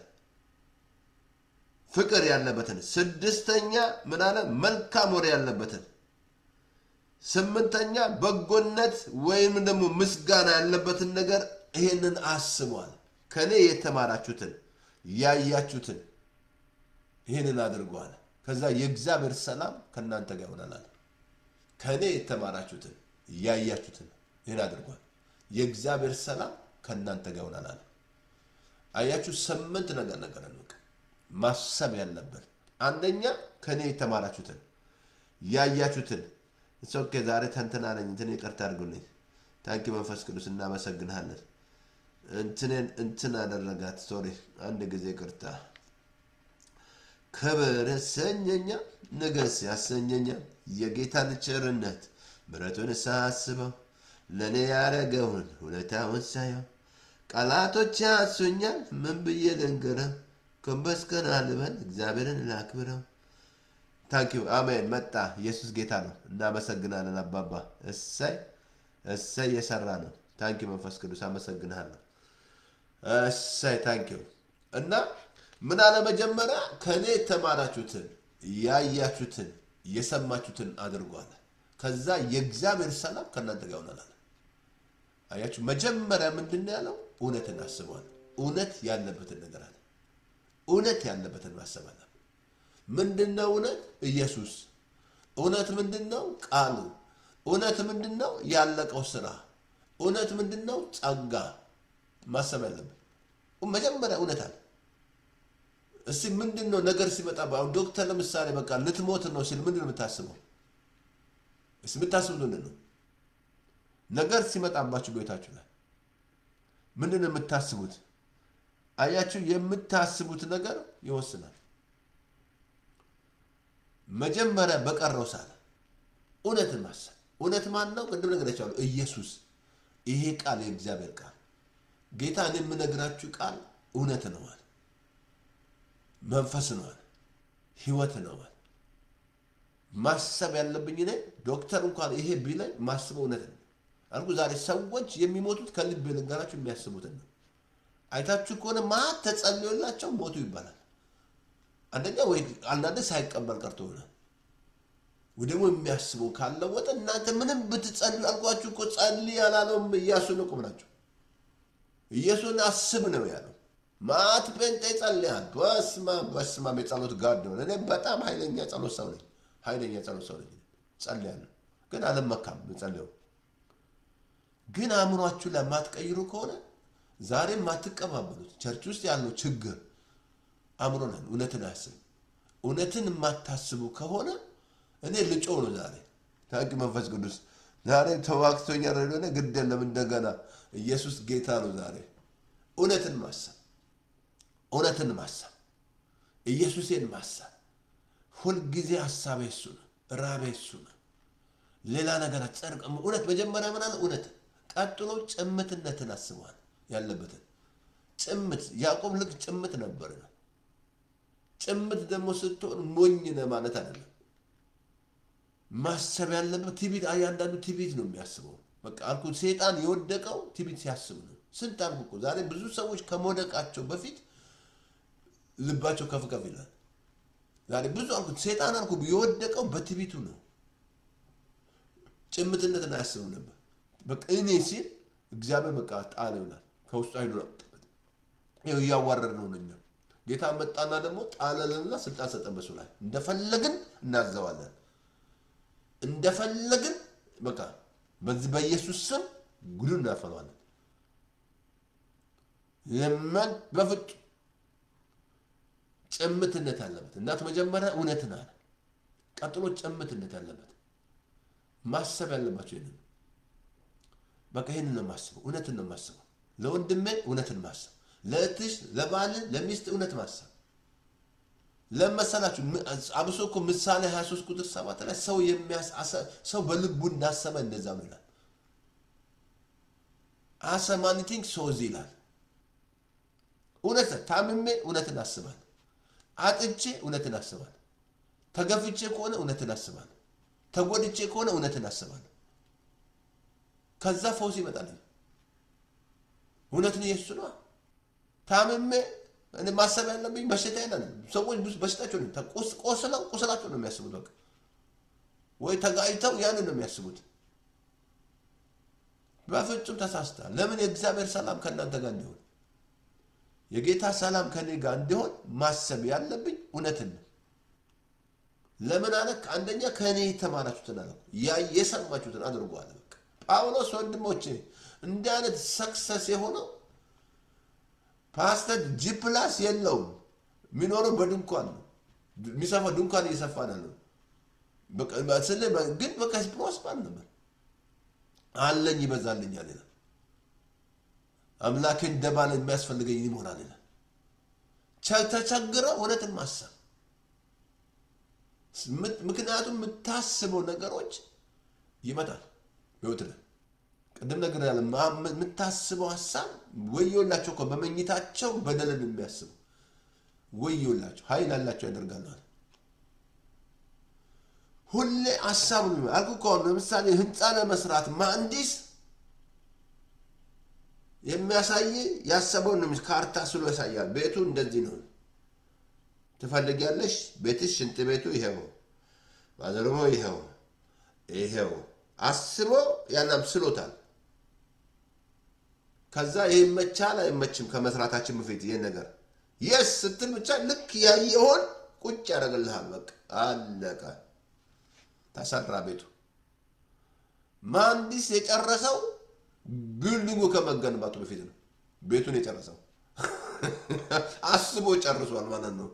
ፍቅር ያለበትን፣ ስድስተኛ ምን አለ መልካም ወሬ ያለበትን ስምንተኛ በጎነት ወይም ደግሞ ምስጋና ያለበትን ነገር ይሄንን አስቧል። ከእኔ የተማራችሁትን ያያችሁትን ይህንን አድርገዋል። ከዛ የእግዚአብሔር ሰላም ከእናንተ ጋር ይሆናል። ከእኔ የተማራችሁትን ያያችሁትን ይህን አድርጓል። የእግዚአብሔር ሰላም ከእናንተ ጋር ይሆናል። አያችሁ፣ ስምንት ነገር ነገር ማሰብ ያለበት አንደኛ ከእኔ የተማራችሁትን ያያችሁትን ኦኬ ዛሬ ተንትና ነኝ እንትን ይቅርታ አድርጉልኝ። ታንኪ መንፈስ ቅዱስ እናመሰግንሃለን። እንትንን እንትን አደረጋት። ሶሪ አንድ ጊዜ ቅርታ። ክብር ያሰኘኛ ንገስ ያሰኘኛ የጌታን ቸርነት ምሕረቱን ሳስበው ለእኔ ያደረገውን ውለታውን ሳየው ቃላቶች ያሱኛል። ምን ብዬ ልንገረው? ጎንበስ ቀና ልበል እግዚአብሔርን ላክብረው። ታንኪዩ አሜን። መጣ ኢየሱስ ጌታ ነው። እናመሰግናለን አባባ። እሰይ እሰይ የሰራ ነው። ታንኪዩ መንፈስ ቅዱስ አመሰግንሃለሁ። እሰይ ታንኪዩ እና ምን አለ መጀመሪያ ከእኔ የተማራችሁትን ያያችሁትን የሰማችሁትን አድርጓል። ከዛ የእግዚአብሔር ሰላም ከእናንተ ጋር ይሆናል። አያችሁ መጀመሪያ ምንድን ነው ያለው? እውነትን አስበዋል። እውነት ያለበትን ነገር አለ። እውነት ያለበትን ማሰብ አለ። ምንድን ነው እውነት? ኢየሱስ። እውነት ምንድን ነው? ቃሉ። እውነት ምንድን ነው? ያለቀው ስራ። እውነት ምንድን ነው? ጸጋ። ማሰብ ያለብን መጀመሪያ እውነት አለ። እስቲ ምንድን ነው ነገር ሲመጣ አሁን ዶክተር ለምሳሌ በቃ ልትሞት ነው ሲል ምንድን ነው የምታስበው? እስቲ የምታስቡት ምንድን ነው? ነገር ሲመጣባችሁ ቤታችሁ ላይ ምንድን ነው የምታስቡት? አያችሁ፣ የምታስቡት ነገር ይወስናል። መጀመሪያ በቀረው ሳለ እውነትን ማሰብ። እውነት ማን ነው? ቅድም ነገራቸዋለሁ። ኢየሱስ። ይሄ ቃል የእግዚአብሔር ቃል ጌታ እኔ የምነግራችሁ ቃል እውነት ነዋል፣ መንፈስ ነዋል፣ ህይወት ነዋል። ማሰብ ያለብኝ እኔ ዶክተር እንኳን ይሄ ቢለኝ ማስበው እውነት ነው አልኩ። ዛሬ ሰዎች የሚሞቱት ከልብ ልንገራችሁ የሚያስቡትን ነው። አይታችሁ ከሆነ ማት ተጸልዮላቸው ሞቱ ይባላል። አንደኛ ወይ አንዳንድ ሳይቀበል ቀርቶ ይሆናል ወይ ደግሞ የሚያስበው ካለወጠ እናንተ ምንም ብትጸልዩ አልኳችሁ እኮ ጸልይ ያላለውም ኢያሱን እኮ ብላችሁ ኢየሱስን አስብ ነው ያለው። ማት ጴንጤ ጸልያል። በስማ በስማም የጸሎት ጋድ ነው። እኔ በጣም ኃይለኛ ጸሎት ሰው ነኝ። ኃይለኛ ጸሎት ሰው ነኝ። ጸልያለሁ፣ ግን አልመካም። ጸልየው ግን አእምሯችሁ ላይ የማትቀይሩ ከሆነ ዛሬም የማትቀባበሉት ቸርች ውስጥ ያለው ችግር አእምሮ ነን። እውነትን አያስብ እውነትን የማታስቡ ከሆነ እኔ ልጮ ነው ዛሬ ታቂ መንፈስ ቅዱስ ዛሬ ተዋግቶኛል። ሆነ ግድ የለም እንደገና ኢየሱስ ጌታ ነው። ዛሬ እውነትን ማሰብ እውነትን ማሰብ ኢየሱሴን ማሰብ ሁልጊዜ ሀሳቤ እሱ ነው፣ ራቤ እሱ ነው። ሌላ ነገር ጸድቅ እውነት መጀመሪያ ምናለ እውነት ቀጥሎ ጭምትነትን አስበዋል ያለበትን ጭምት ያዕቆብ ልክ ጭምት ነበር ነው። ጭምት ደግሞ ስትሆን ሞኝ ነህ ማለት አይደለም። ማሰብ ያለበት ቲቢት እያንዳንዱ ቲቢት ነው የሚያስበው። በቃ አልኩ ሴጣን የወደቀው ቲቢት ሲያስብ ነው። ስንት አልኩ እኮ ዛሬ ብዙ ሰዎች ከመውደቃቸው በፊት ልባቸው ከፍ ከፍ ይላል። ዛሬ ብዙ አልኩ ሴጣን አልኩ የወደቀው በቲቢቱ ነው። ጭምትነትን አያስብም ነበር። በቃ እኔ ሲል እግዚአብሔር በቃ ጣል ይሆናል ከውስጡ አይሉ ይኸው እያዋረድ ነው ነኛ ጌታ መጣና ደግሞ ጣለልንና ስልጣን ሰጠን በሱ ላይ እንደፈለግን እናዘዋለን እንደፈለግን በቃ በዚህ በኢየሱስ ስም ጉዱ እናፈለዋለን። የመን በፍጹም ጭምትነት አለበት። እናት መጀመሪያ እውነትን አለ፣ ቀጥሎ ጭምትነት አለበት። ማሰብ ያለባቸው ይህንን በቃ ይህንን ነው የማስበው፣ እውነትን ነው የማስበው። ለወንድሜ እውነትን ማሰብ፣ ለእህትሽ፣ ለባል፣ ለሚስት እውነት ማሰብ ለመሰላችሁ አብሶ እኮ ምሳሌ 23 ቁጥር 7 ላይ ሰው የሚያስ ሰው በልቡ እንዳሰበ እንደዛ ነው ይላል። አሰማኒቲንግ ሶዝ ይላል። እውነት ታምሜ እውነትን አስባል፣ አጥቼ እውነትን አስባል፣ ተገፍቼ ከሆነ እውነትን አስባል፣ ተጎድቼ ከሆነ እውነትን አስባል። ከዛ ፈውስ ይመጣል። እውነትን ኢየሱስ ነው። ታምሜ እኔ ማሰብ ያለብኝ በሽታ ይላል። ሰዎች ብዙ በሽታቸው ነው ቆስለው ቁስላቸው ነው የሚያስቡት። በቃ ወይ ተጋጭተው ያንን ነው የሚያስቡት። በፍጹም ተሳስተሃል። ለምን የእግዚአብሔር ሰላም ከእናንተ ጋር እንዲሆን የጌታ ሰላም ከኔ ጋር እንዲሆን ማሰብ ያለብኝ እውነትን ነው። ለምን አለ? አንደኛ ከእኔ የተማራችሁትን አለ ያ የሰማችሁትን አድርጎ አለ። በቃ ጳውሎስ ወንድሞቼ እንዲህ አይነት ሰክሰስ የሆነው ፓስተር ጂፕላስ የለውም። የሚኖረው በድንኳን ነው። የሚሰፋ ድንኳን እየሰፋ ነው። ግን በቃ ፕሮስፐር ነበር። አለኝ ይበዛልኛል ይላል። አምላኬ እንደባለ የሚያስፈልገኝ ይሞላል ይላል። ተቸግረው እውነትን ማሰብ ምክንያቱም የምታስበው ነገሮች ይመጣል ህይወት ላይ ቅድም ነገር ያለ የምታስበው ሀሳብ ወዮላቸው እኮ በመኝታቸው በደልን የሚያስቡ ወዮላቸው፣ ኃይል አላቸው ያደርጋሉ። ሁሌ ሀሳቡ አልኩ ከሆነ ለምሳሌ ህንፃ ለመስራት መሐንዲስ የሚያሳይ ያሰበውን ነው። ካርታ ስሎ ያሳያል። ቤቱ እንደዚህ ነው ትፈልጊያለሽ፣ ቤትሽ ሽንት ቤቱ ይሄው፣ ባዘርሞ ይሄው ይሄው አስቦ ያናም ስሎታል። ከዛ ይህ ይመቻል አይመችም፣ ከመስራታችን በፊት ይህን ነገር የስ ስትል ብቻ ልክ ያየሆን ቁጭ ያደርግልሃል። በቃ አለቀ፣ ተሰራ ቤቱ። መሐንዲስ የጨረሰው ቢልዲንጉ ከመገንባቱ በፊት ነው ቤቱን የጨረሰው። አስቦ ጨርሷል ማለት ነው።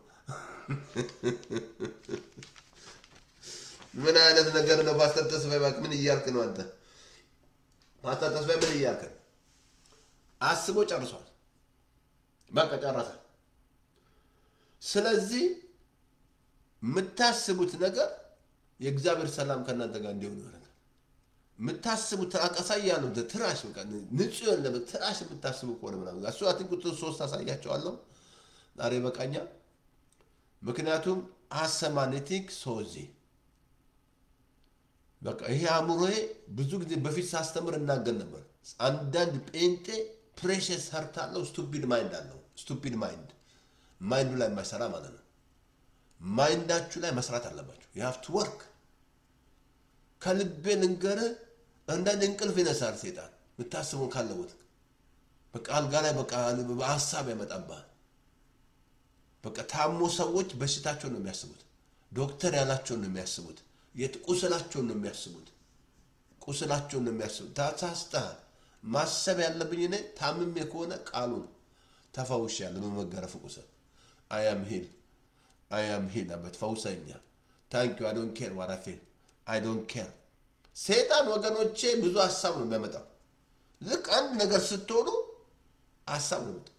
ምን አይነት ነገር ነው? ፓስተር ተስፋዬ እባክህ ምን እያልክ ነው አንተ? ፓስተር ተስፋዬ ምን እያልክ ነው? አስቦ ጨርሷል። በቃ ጨረሰ። ስለዚህ የምታስቡት ነገር የእግዚአብሔር ሰላም ከእናንተ ጋር እንዲሆን ይሆናል። የምታስቡት አሳያለሁ ትራሽ በቃ ንጹህ የሆነ ትራሽ የምታስቡ ከሆነ ምናምን እሱ አትን ቁጥር ሶስት አሳያቸዋለሁ ዛሬ በቃኛ። ምክንያቱም አሰማኔቲክ ሶዚ በቃ ይሄ አእምሮዬ ብዙ ጊዜ በፊት ሳስተምር እናገር ነበር። አንዳንድ ጴንጤ ፕሬሽስ ሰርት አለው፣ ስቱፒድ ማይንድ አለው። ስቱፒድ ማይንድ ማይንዱ ላይ የማይሰራ ማለት ነው። ማይንዳችሁ ላይ መስራት አለባችሁ። የሀፍት ወርክ ከልቤ ልንገርህ፣ አንዳንድ እንቅልፍ ይነሳል ሴጣን የምታስበውን ካለቦት በቃ አልጋ ላይ በቃ ሀሳብ ያመጣብሃል። በቃ ታሞ ሰዎች በሽታቸውን ነው የሚያስቡት። ዶክተር ያላቸውን ነው የሚያስቡት። ቁስላቸውን ነው የሚያስቡት። ቁስላቸውን ነው የሚያስቡት። ተሳስተሃል። ማሰብ ያለብኝ እኔ ታምሜ ከሆነ ቃሉን ተፈውሻለሁ በመገረፍ ቁስል አያም ሂል አያም ሂል አበት ፈውሰኛ ታንኪ አይ ዶንት ኬር ዋት አይ ፊል አይ ዶንት ኬር። ሴጣን ወገኖቼ ብዙ ሀሳብ ነው የሚያመጣው። ልክ አንድ ነገር ስትሆኑ ሀሳብ ነው የሚመጣው።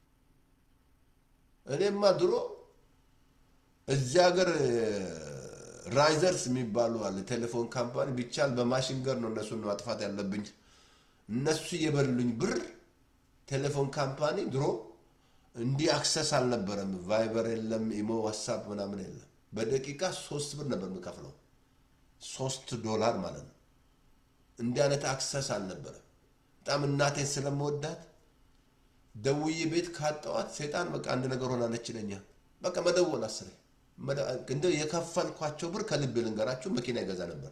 እኔማ ድሮ እዚህ ሀገር ራይዘርስ የሚባሉ አለ ቴሌፎን ካምፓኒ ቢቻል በማሽንገር ነው እነሱን ማጥፋት ያለብኝ። እነሱ የበሉኝ ብር ቴሌፎን ካምፓኒ ድሮ እንዲህ አክሰስ አልነበረም። ቫይበር የለም፣ ኢሞ፣ ዋትሳፕ ምናምን የለም። በደቂቃ ሶስት ብር ነበር የምከፍለው፣ ሶስት ዶላር ማለት ነው። እንዲህ አይነት አክሰስ አልነበረም። በጣም እናቴን ስለመወዳት ደውዬ ቤት ካጠዋት ሴጣን በቃ አንድ ነገር ሆናለች ይለኛል። በቃ መደወል አስሬ እንደ የከፈልኳቸው ብር ከልብ ልንገራችሁ መኪና ይገዛ ነበር።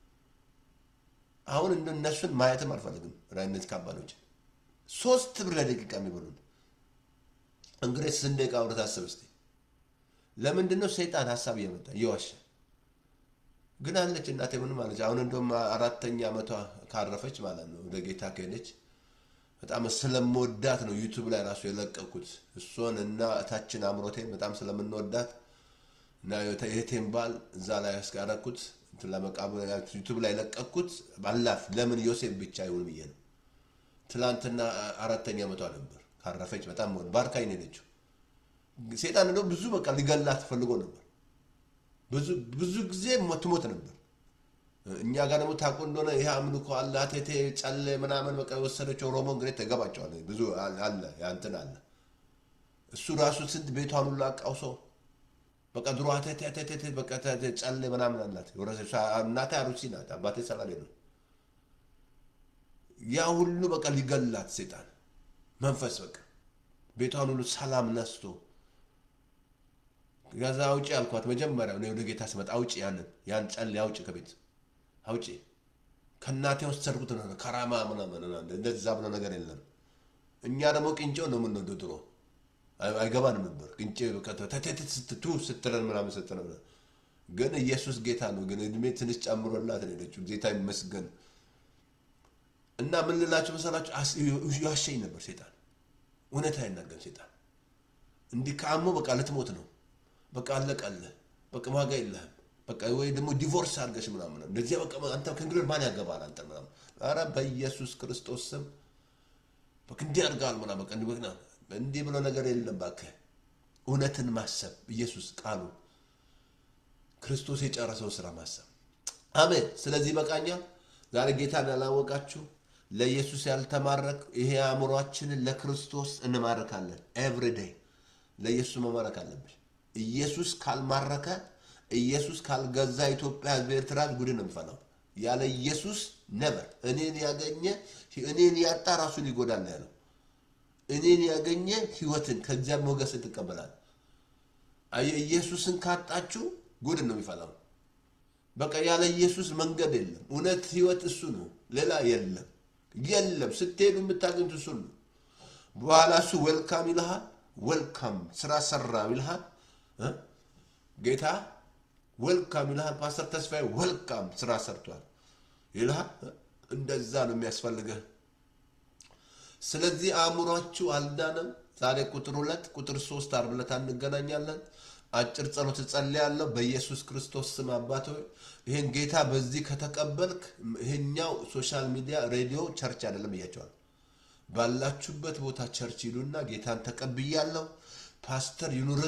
አሁን እንደ እነሱን ማየትም አልፈልግም። ራይነት ካምፓኒዎች ሶስት ብር ለደቂቃ የሚበሉን እንግዲህ ስንት ደቂቃ አብረህ ታስብ እስኪ። ለምንድን ነው ሰይጣን ሀሳብ እየመጣ እየዋሸ ግን አለች እናቴ ምንም አለች። አሁን እንደውም አራተኛ ዓመቷ ካረፈች ማለት ነው ወደ ጌታ ከሄደች በጣም ስለምወዳት ነው ዩቱብ ላይ ራሱ የለቀኩት እሷን እና እታችን አምሮቴን በጣም ስለምንወዳት እና የቴን ባል እዛ ላይ ያስቀረኩት ለመቃብር ዩቱብ ላይ ለቀኩት። ባላፍ ለምን ዮሴፍ ብቻ ይሁን ብዬ ነው። ትላንትና አራተኛ ዓመቷ ነበር ካረፈች። በጣም ሆን ባርካኝ ነው የሄደችው። ሴጣን እንደው ብዙ በቃ ሊገላት ፈልጎ ነበር። ብዙ ጊዜ ትሞት ነበር። እኛ ጋር ደግሞ ታውቁ እንደሆነ ይህ አምልኮ አለ አቴቴ ጨሌ ምናምን በቃ የወሰደችው ኦሮሞ እንግዲህ ተገባቸዋል። ብዙ አለ ያንትን አለ እሱ ራሱ ስንት ቤቷን ሁሉ አቃውሶ በቃ ድሮ አቴቴ አቴቴ በቃ ጨሌ ምናምን አላት። እናቴ አሩሲ ናት፣ አባቴ ሰላሌ ነው። ያ ሁሉ በቃ ሊገላት ሴጣን መንፈስ በቃ ቤቷን ሁሉ ሰላም ነስቶ ከዛ አውጪ አልኳት። መጀመሪያ እኔ ወደ ጌታ ስመጣ አውጪ ያንን ያን ጨሌ አውጪ ከቤት አውጪ ከእናቴ ወሰድኩት ነው ከራማ ምናምን እንደዛ ብሎ ነገር የለም። እኛ ደግሞ ቅንጬው ነው የምንወደው። ድሮ አይገባንም ነበር ቅንጬ ስትቱ ስትለን ምናምን ስትለን፣ ግን ኢየሱስ ጌታ ነው። ግን እድሜ ትንሽ ጨምሮላት ነው ሄደችው። ጌታ ይመስገን። እና ምን ልላቸው መሰላቸው? ያሸኝ ነበር ሴጣን። እውነት አይናገርም ሴጣን። እንዲህ ከአሞ በቃ ልትሞት ነው በቃ አለቀልህ፣ በቃ ዋጋ የለህም በቃ ወይ ደግሞ ዲቮርስ አድርገሽ ምናምን እንደዚህ በቃ አንተ ከእንግዲህ ማን ያገባል አንተ ምናምን። ኧረ በኢየሱስ ክርስቶስ ስም በቃ እንዲህ አድርገሃል ምናምን በቃ እንዲህ በቃ እንዲህ ብሎ ነገር የለም። እባክህ እውነትን ማሰብ ኢየሱስ ቃሉ ክርስቶስ የጨረሰው ስራ ማሰብ። አሜን። ስለዚህ በቃኛ ዛሬ ጌታን ያላወቃችሁ ለኢየሱስ ያልተማረክ ይሄ አእምሯችንን ለክርስቶስ እንማረካለን። ኤቭሪዴይ ለኢየሱስ መማረክ አለብሽ። ኢየሱስ ካልማረከ ኢየሱስ ካልገዛ ኢትዮጵያ ሕዝብ ኤርትራ ጉድ ነው የሚፈላው። ያለ ኢየሱስ ነበር። እኔን ያገኘ እኔን ያጣ ራሱን ይጎዳል ያለው። እኔን ያገኘ ህይወትን ከእግዚአብሔር ሞገስን ትቀበላል። ኢየሱስን ካጣችሁ ጉድ ነው የሚፈላው። በቃ ያለ ኢየሱስ መንገድ የለም። እውነት ህይወት እሱ ነው፣ ሌላ የለም የለም። ስትሄዱ የምታገኙት እሱ ነው። በኋላ እሱ ዌልካም ይልሃል። ዌልካም ስራ ሰራ ይልሃል ጌታ ወልካም ይልሃል። ፓስተር ተስፋዬ ወልካም ስራ ሰርቷል ይልሃል። እንደዛ ነው የሚያስፈልገህ። ስለዚህ አእምሯችሁ አልዳነም። ዛሬ ቁጥር ሁለት ቁጥር ሶስት ዓርብ ዕለት እንገናኛለን። አጭር ጸሎት እጸልያለሁ በኢየሱስ ክርስቶስ ስም። አባት ሆይ ይህን ጌታ በዚህ ከተቀበልክ ይሄኛው ሶሻል ሚዲያ ሬዲዮ ቸርች አይደለም እያቸዋል። ባላችሁበት ቦታ ቸርች ይሉና ጌታን ተቀብያለሁ ፓስተር ይኑር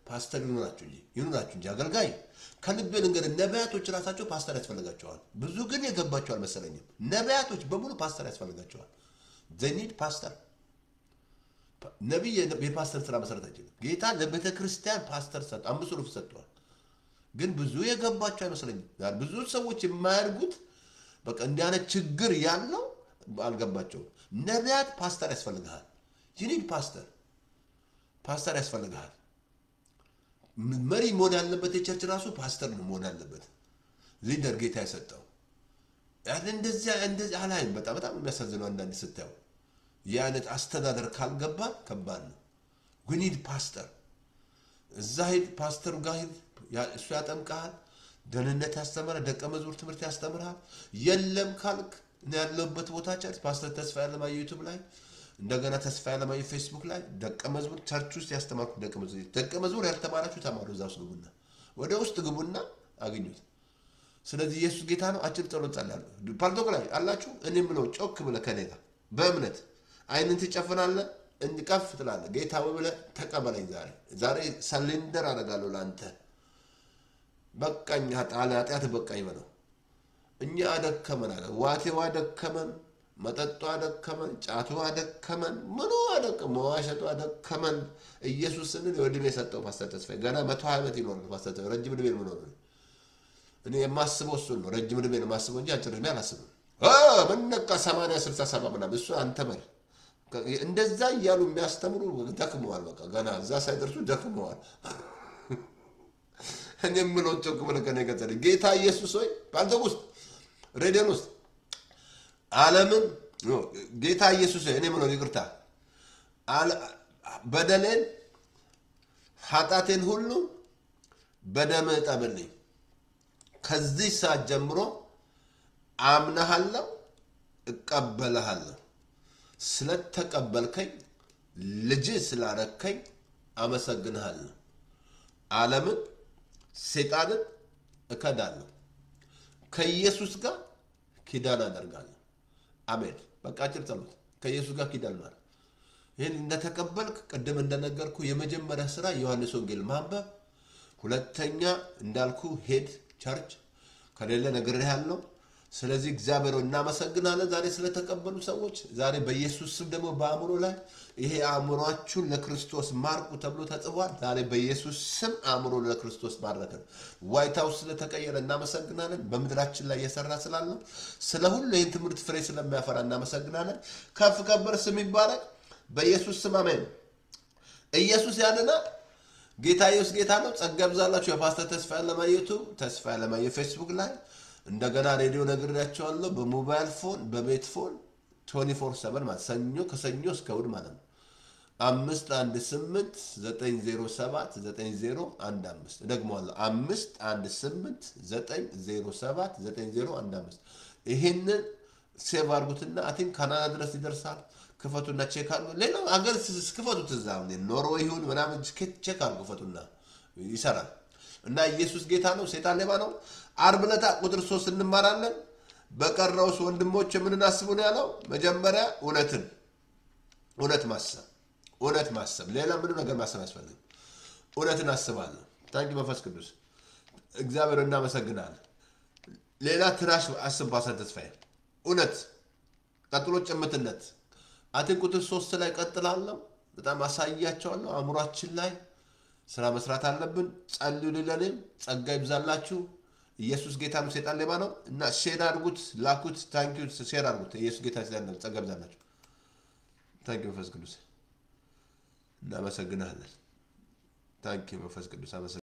ፓስተር ይኑራችሁ እንጂ ይኑራችሁ እንጂ አገልጋይ ከልቤ ልንገር፣ ነቢያቶች ራሳቸው ፓስተር ያስፈልጋቸዋል። ብዙ ግን የገባቸው አልመሰለኝም። ነቢያቶች በሙሉ ፓስተር ያስፈልጋቸዋል። ዘኒድ ፓስተር ነቢይ የፓስተር ስራ መሰረት አይችልም። ጌታ ለቤተ ክርስቲያን ፓስተር ሰጥ አምስት ሩፍ ሰጥተዋል። ግን ብዙ የገባቸው አይመስለኝም። ብዙ ሰዎች የማያድጉት በቃ እንዲህ አይነት ችግር ያለው አልገባቸውም። ነቢያት ፓስተር ያስፈልግሃል። ዩኒድ ፓስተር ፓስተር ያስፈልግሃል። መሪ መሆን ያለበት የቸርች ራሱ ፓስተር ነው መሆን ያለበት። ሊደር ጌታ የሰጠው እንደዚያ እንደዚህ አላይም። በጣም በጣም የሚያሳዝነው አንዳንድ ስታየው ይህ አይነት አስተዳደር ካልገባ ከባድ ነው። ጉኒድ ፓስተር እዛ ሂድ፣ ፓስተሩ ጋር ሂድ፣ እሱ ያጠምቀሃል፣ ደህንነት ያስተምራል፣ ደቀ መዝሙር ትምህርት ያስተምርሃል። የለም ካልክ እኔ ያለሁበት ቦታ ቸርች ፓስተር ተስፋ ያለማየሁ ዩቱብ ላይ እንደገና ተስፋ ያለማየሁ ፌስቡክ ላይ ደቀ መዝሙር ቸርች ውስጥ ያስተማርኩ ደቀ መዝሙር ደቀ መዝሙር ያልተማራችሁ ተማሩ። እዛ ውስጥ ግቡና ወደ ውስጥ ግቡና አግኙት። ስለዚህ ኢየሱስ ጌታ ነው። አጭር ጸሎት ጸልያለሁ። ፓልቶክ ላይ አላችሁ። እኔ ብለው ጮክ ብለህ ከኔ ጋር በእምነት አይንን ትጨፍናለህ፣ እንዲቀፍ ትላለህ። ጌታ ብለህ ተቀበለኝ። ዛሬ ዛሬ ሰሌንደር አደርጋለሁ ለአንተ። በቃኝ፣ ኃጢአት በቃኝ በለው። እኛ አደከመን አለ። ዋቴው አደከመን፣ መጠጡ አደከመን፣ ጫቱ አደከመን፣ ምኑ አደከመን፣ መዋሸቱ አደከመን። ኢየሱስ ስንል የዕድሜ የሰጠው ፓስተር ተስፋዬ ገና መቶ ሀያ ዓመት ይኖራል። ፓስተር ተስፋዬ ረጅም ዕድሜ ነው የምኖረው። እኔ የማስበው እሱን ነው። ረጅም ዕድሜ ነው የማስበው እንጂ አጭር ዕድሜ አላስብም። ምን ነቃ ሰማንያ ስልሳ ሰባ ምናምን እሱ አንተ መር እንደዛ እያሉ የሚያስተምሩ ደክመዋል። በቃ ገና እዛ ሳይደርሱ ደክመዋል። እኔ የምለው ጮክ ብለህ ከእኔ ገጸ ጌታ ኢየሱስ ሆይ በአንተ ውስጥ ሬዲዮን ውስጥ ዓለምን ጌታ ኢየሱስ ሆይ እኔ የምለው ይቅርታ በደሌን ኃጢአቴን ሁሉ በደምህ እጠብልኝ። ከዚህ ሰዓት ጀምሮ አምናሃለሁ፣ እቀበልሃለሁ። ስለተቀበልከኝ ልጅ ስላረከኝ አመሰግንሃለሁ። ዓለምን ሴጣንን እከዳለሁ፣ ከኢየሱስ ጋር ኪዳን አደርጋለሁ። አሜን። በቃ አጭር ጸሎት። ከኢየሱስ ጋር ኪዳን ማለት ይህን እንደተቀበልክ ቅድም እንደነገርኩ የመጀመሪያ ስራ ዮሐንስ ወንጌል ማንበብ፣ ሁለተኛ እንዳልኩ ሄድ ቸርች ከሌለ ነግሬሃለሁ። ስለዚህ እግዚአብሔር እናመሰግናለን ዛሬ ስለተቀበሉ ሰዎች። ዛሬ በኢየሱስ ስም ደግሞ በአእምሮ ላይ ይሄ አእምሯችሁን ለክርስቶስ ማርኩ ተብሎ ተጽፏል። ዛሬ በኢየሱስ ስም አእምሮ ለክርስቶስ ማድረክን ዋይት ሀውስ ስለተቀየረ እናመሰግናለን። በምድራችን ላይ እየሰራ ስላለው ስለ ሁሉ ይህን ትምህርት ፍሬ ስለሚያፈራ እናመሰግናለን። ከፍ ከበር ስም ይባረክ። በኢየሱስ ስም አሜን። ኢየሱስ ያድናል። ጌታ ኢየሱስ ጌታ ነው። ጸጋ ይብዛላችሁ። የፓስተር ተስፋ ያለማየቱ ተስፋ ያለማየ ፌስቡክ ላይ እንደገና ሬዲዮ ነግሬያቸዋለሁ። በሞባይል ፎን በቤት ፎን ቶኒ ፎር ሰቨን ማለት ሰኞ ከሰኞ እስከ እሑድ ማለት ነው። አምስት አንድ ስምንት ዘጠኝ ዜሮ ሰባት ዘጠኝ ዜሮ አንድ አምስት እደግመዋለሁ። አምስት አንድ ስምንት ዘጠኝ ዜሮ ሰባት ዘጠኝ ዜሮ አንድ አምስት ይህንን ሴቭ አድርጉትና አቲንክ ካናዳ ድረስ ይደርሳል። ክፈቱና ቼክ አድርጉ። ሌላው አገር ክፈቱት፣ እዛ ኖርዌይ ይሁን ምናምን ቼክ አድርጉ፣ ክፈቱና ይሰራል። እና ኢየሱስ ጌታ ነው፣ ሴጣን ሌባ ነው። ዓርብ ዕለት ቁጥር ሶስት እንማራለን። በቀረውስ ወንድሞች የምንናስቡ ነው ያለው። መጀመሪያ እውነትን እውነት ማሰብ እውነት ማሰብ፣ ሌላ ምንም ነገር ማሰብ አያስፈልግም። እውነትን አስባለሁ። ታንኪ መንፈስ ቅዱስ እግዚአብሔር እናመሰግናለን። ሌላ ትራሽ አስብ፣ ፓስተር ተስፋዬ እውነት፣ ቀጥሎ ጭምትነት አትን ቁጥር ሶስት ላይ ቀጥላለሁ። በጣም አሳያቸዋለሁ። አእምሯችን ላይ ስራ መስራት አለብን። ጸልዩ። ለእኔም ጸጋ ይብዛላችሁ። ኢየሱስ ጌታ ነው፣ ሴጣን ሌባ ነው እና ሼር አድርጉት፣ ላኩት። ታንኪዩ ሼር አድርጉት። ኢየሱስ ጌታ ሴጣን ጸጋ ይብዛላችሁ። ታንኪዩ መንፈስ ቅዱስ እናመሰግናለን። ታንኪዩ መንፈስ ቅዱስ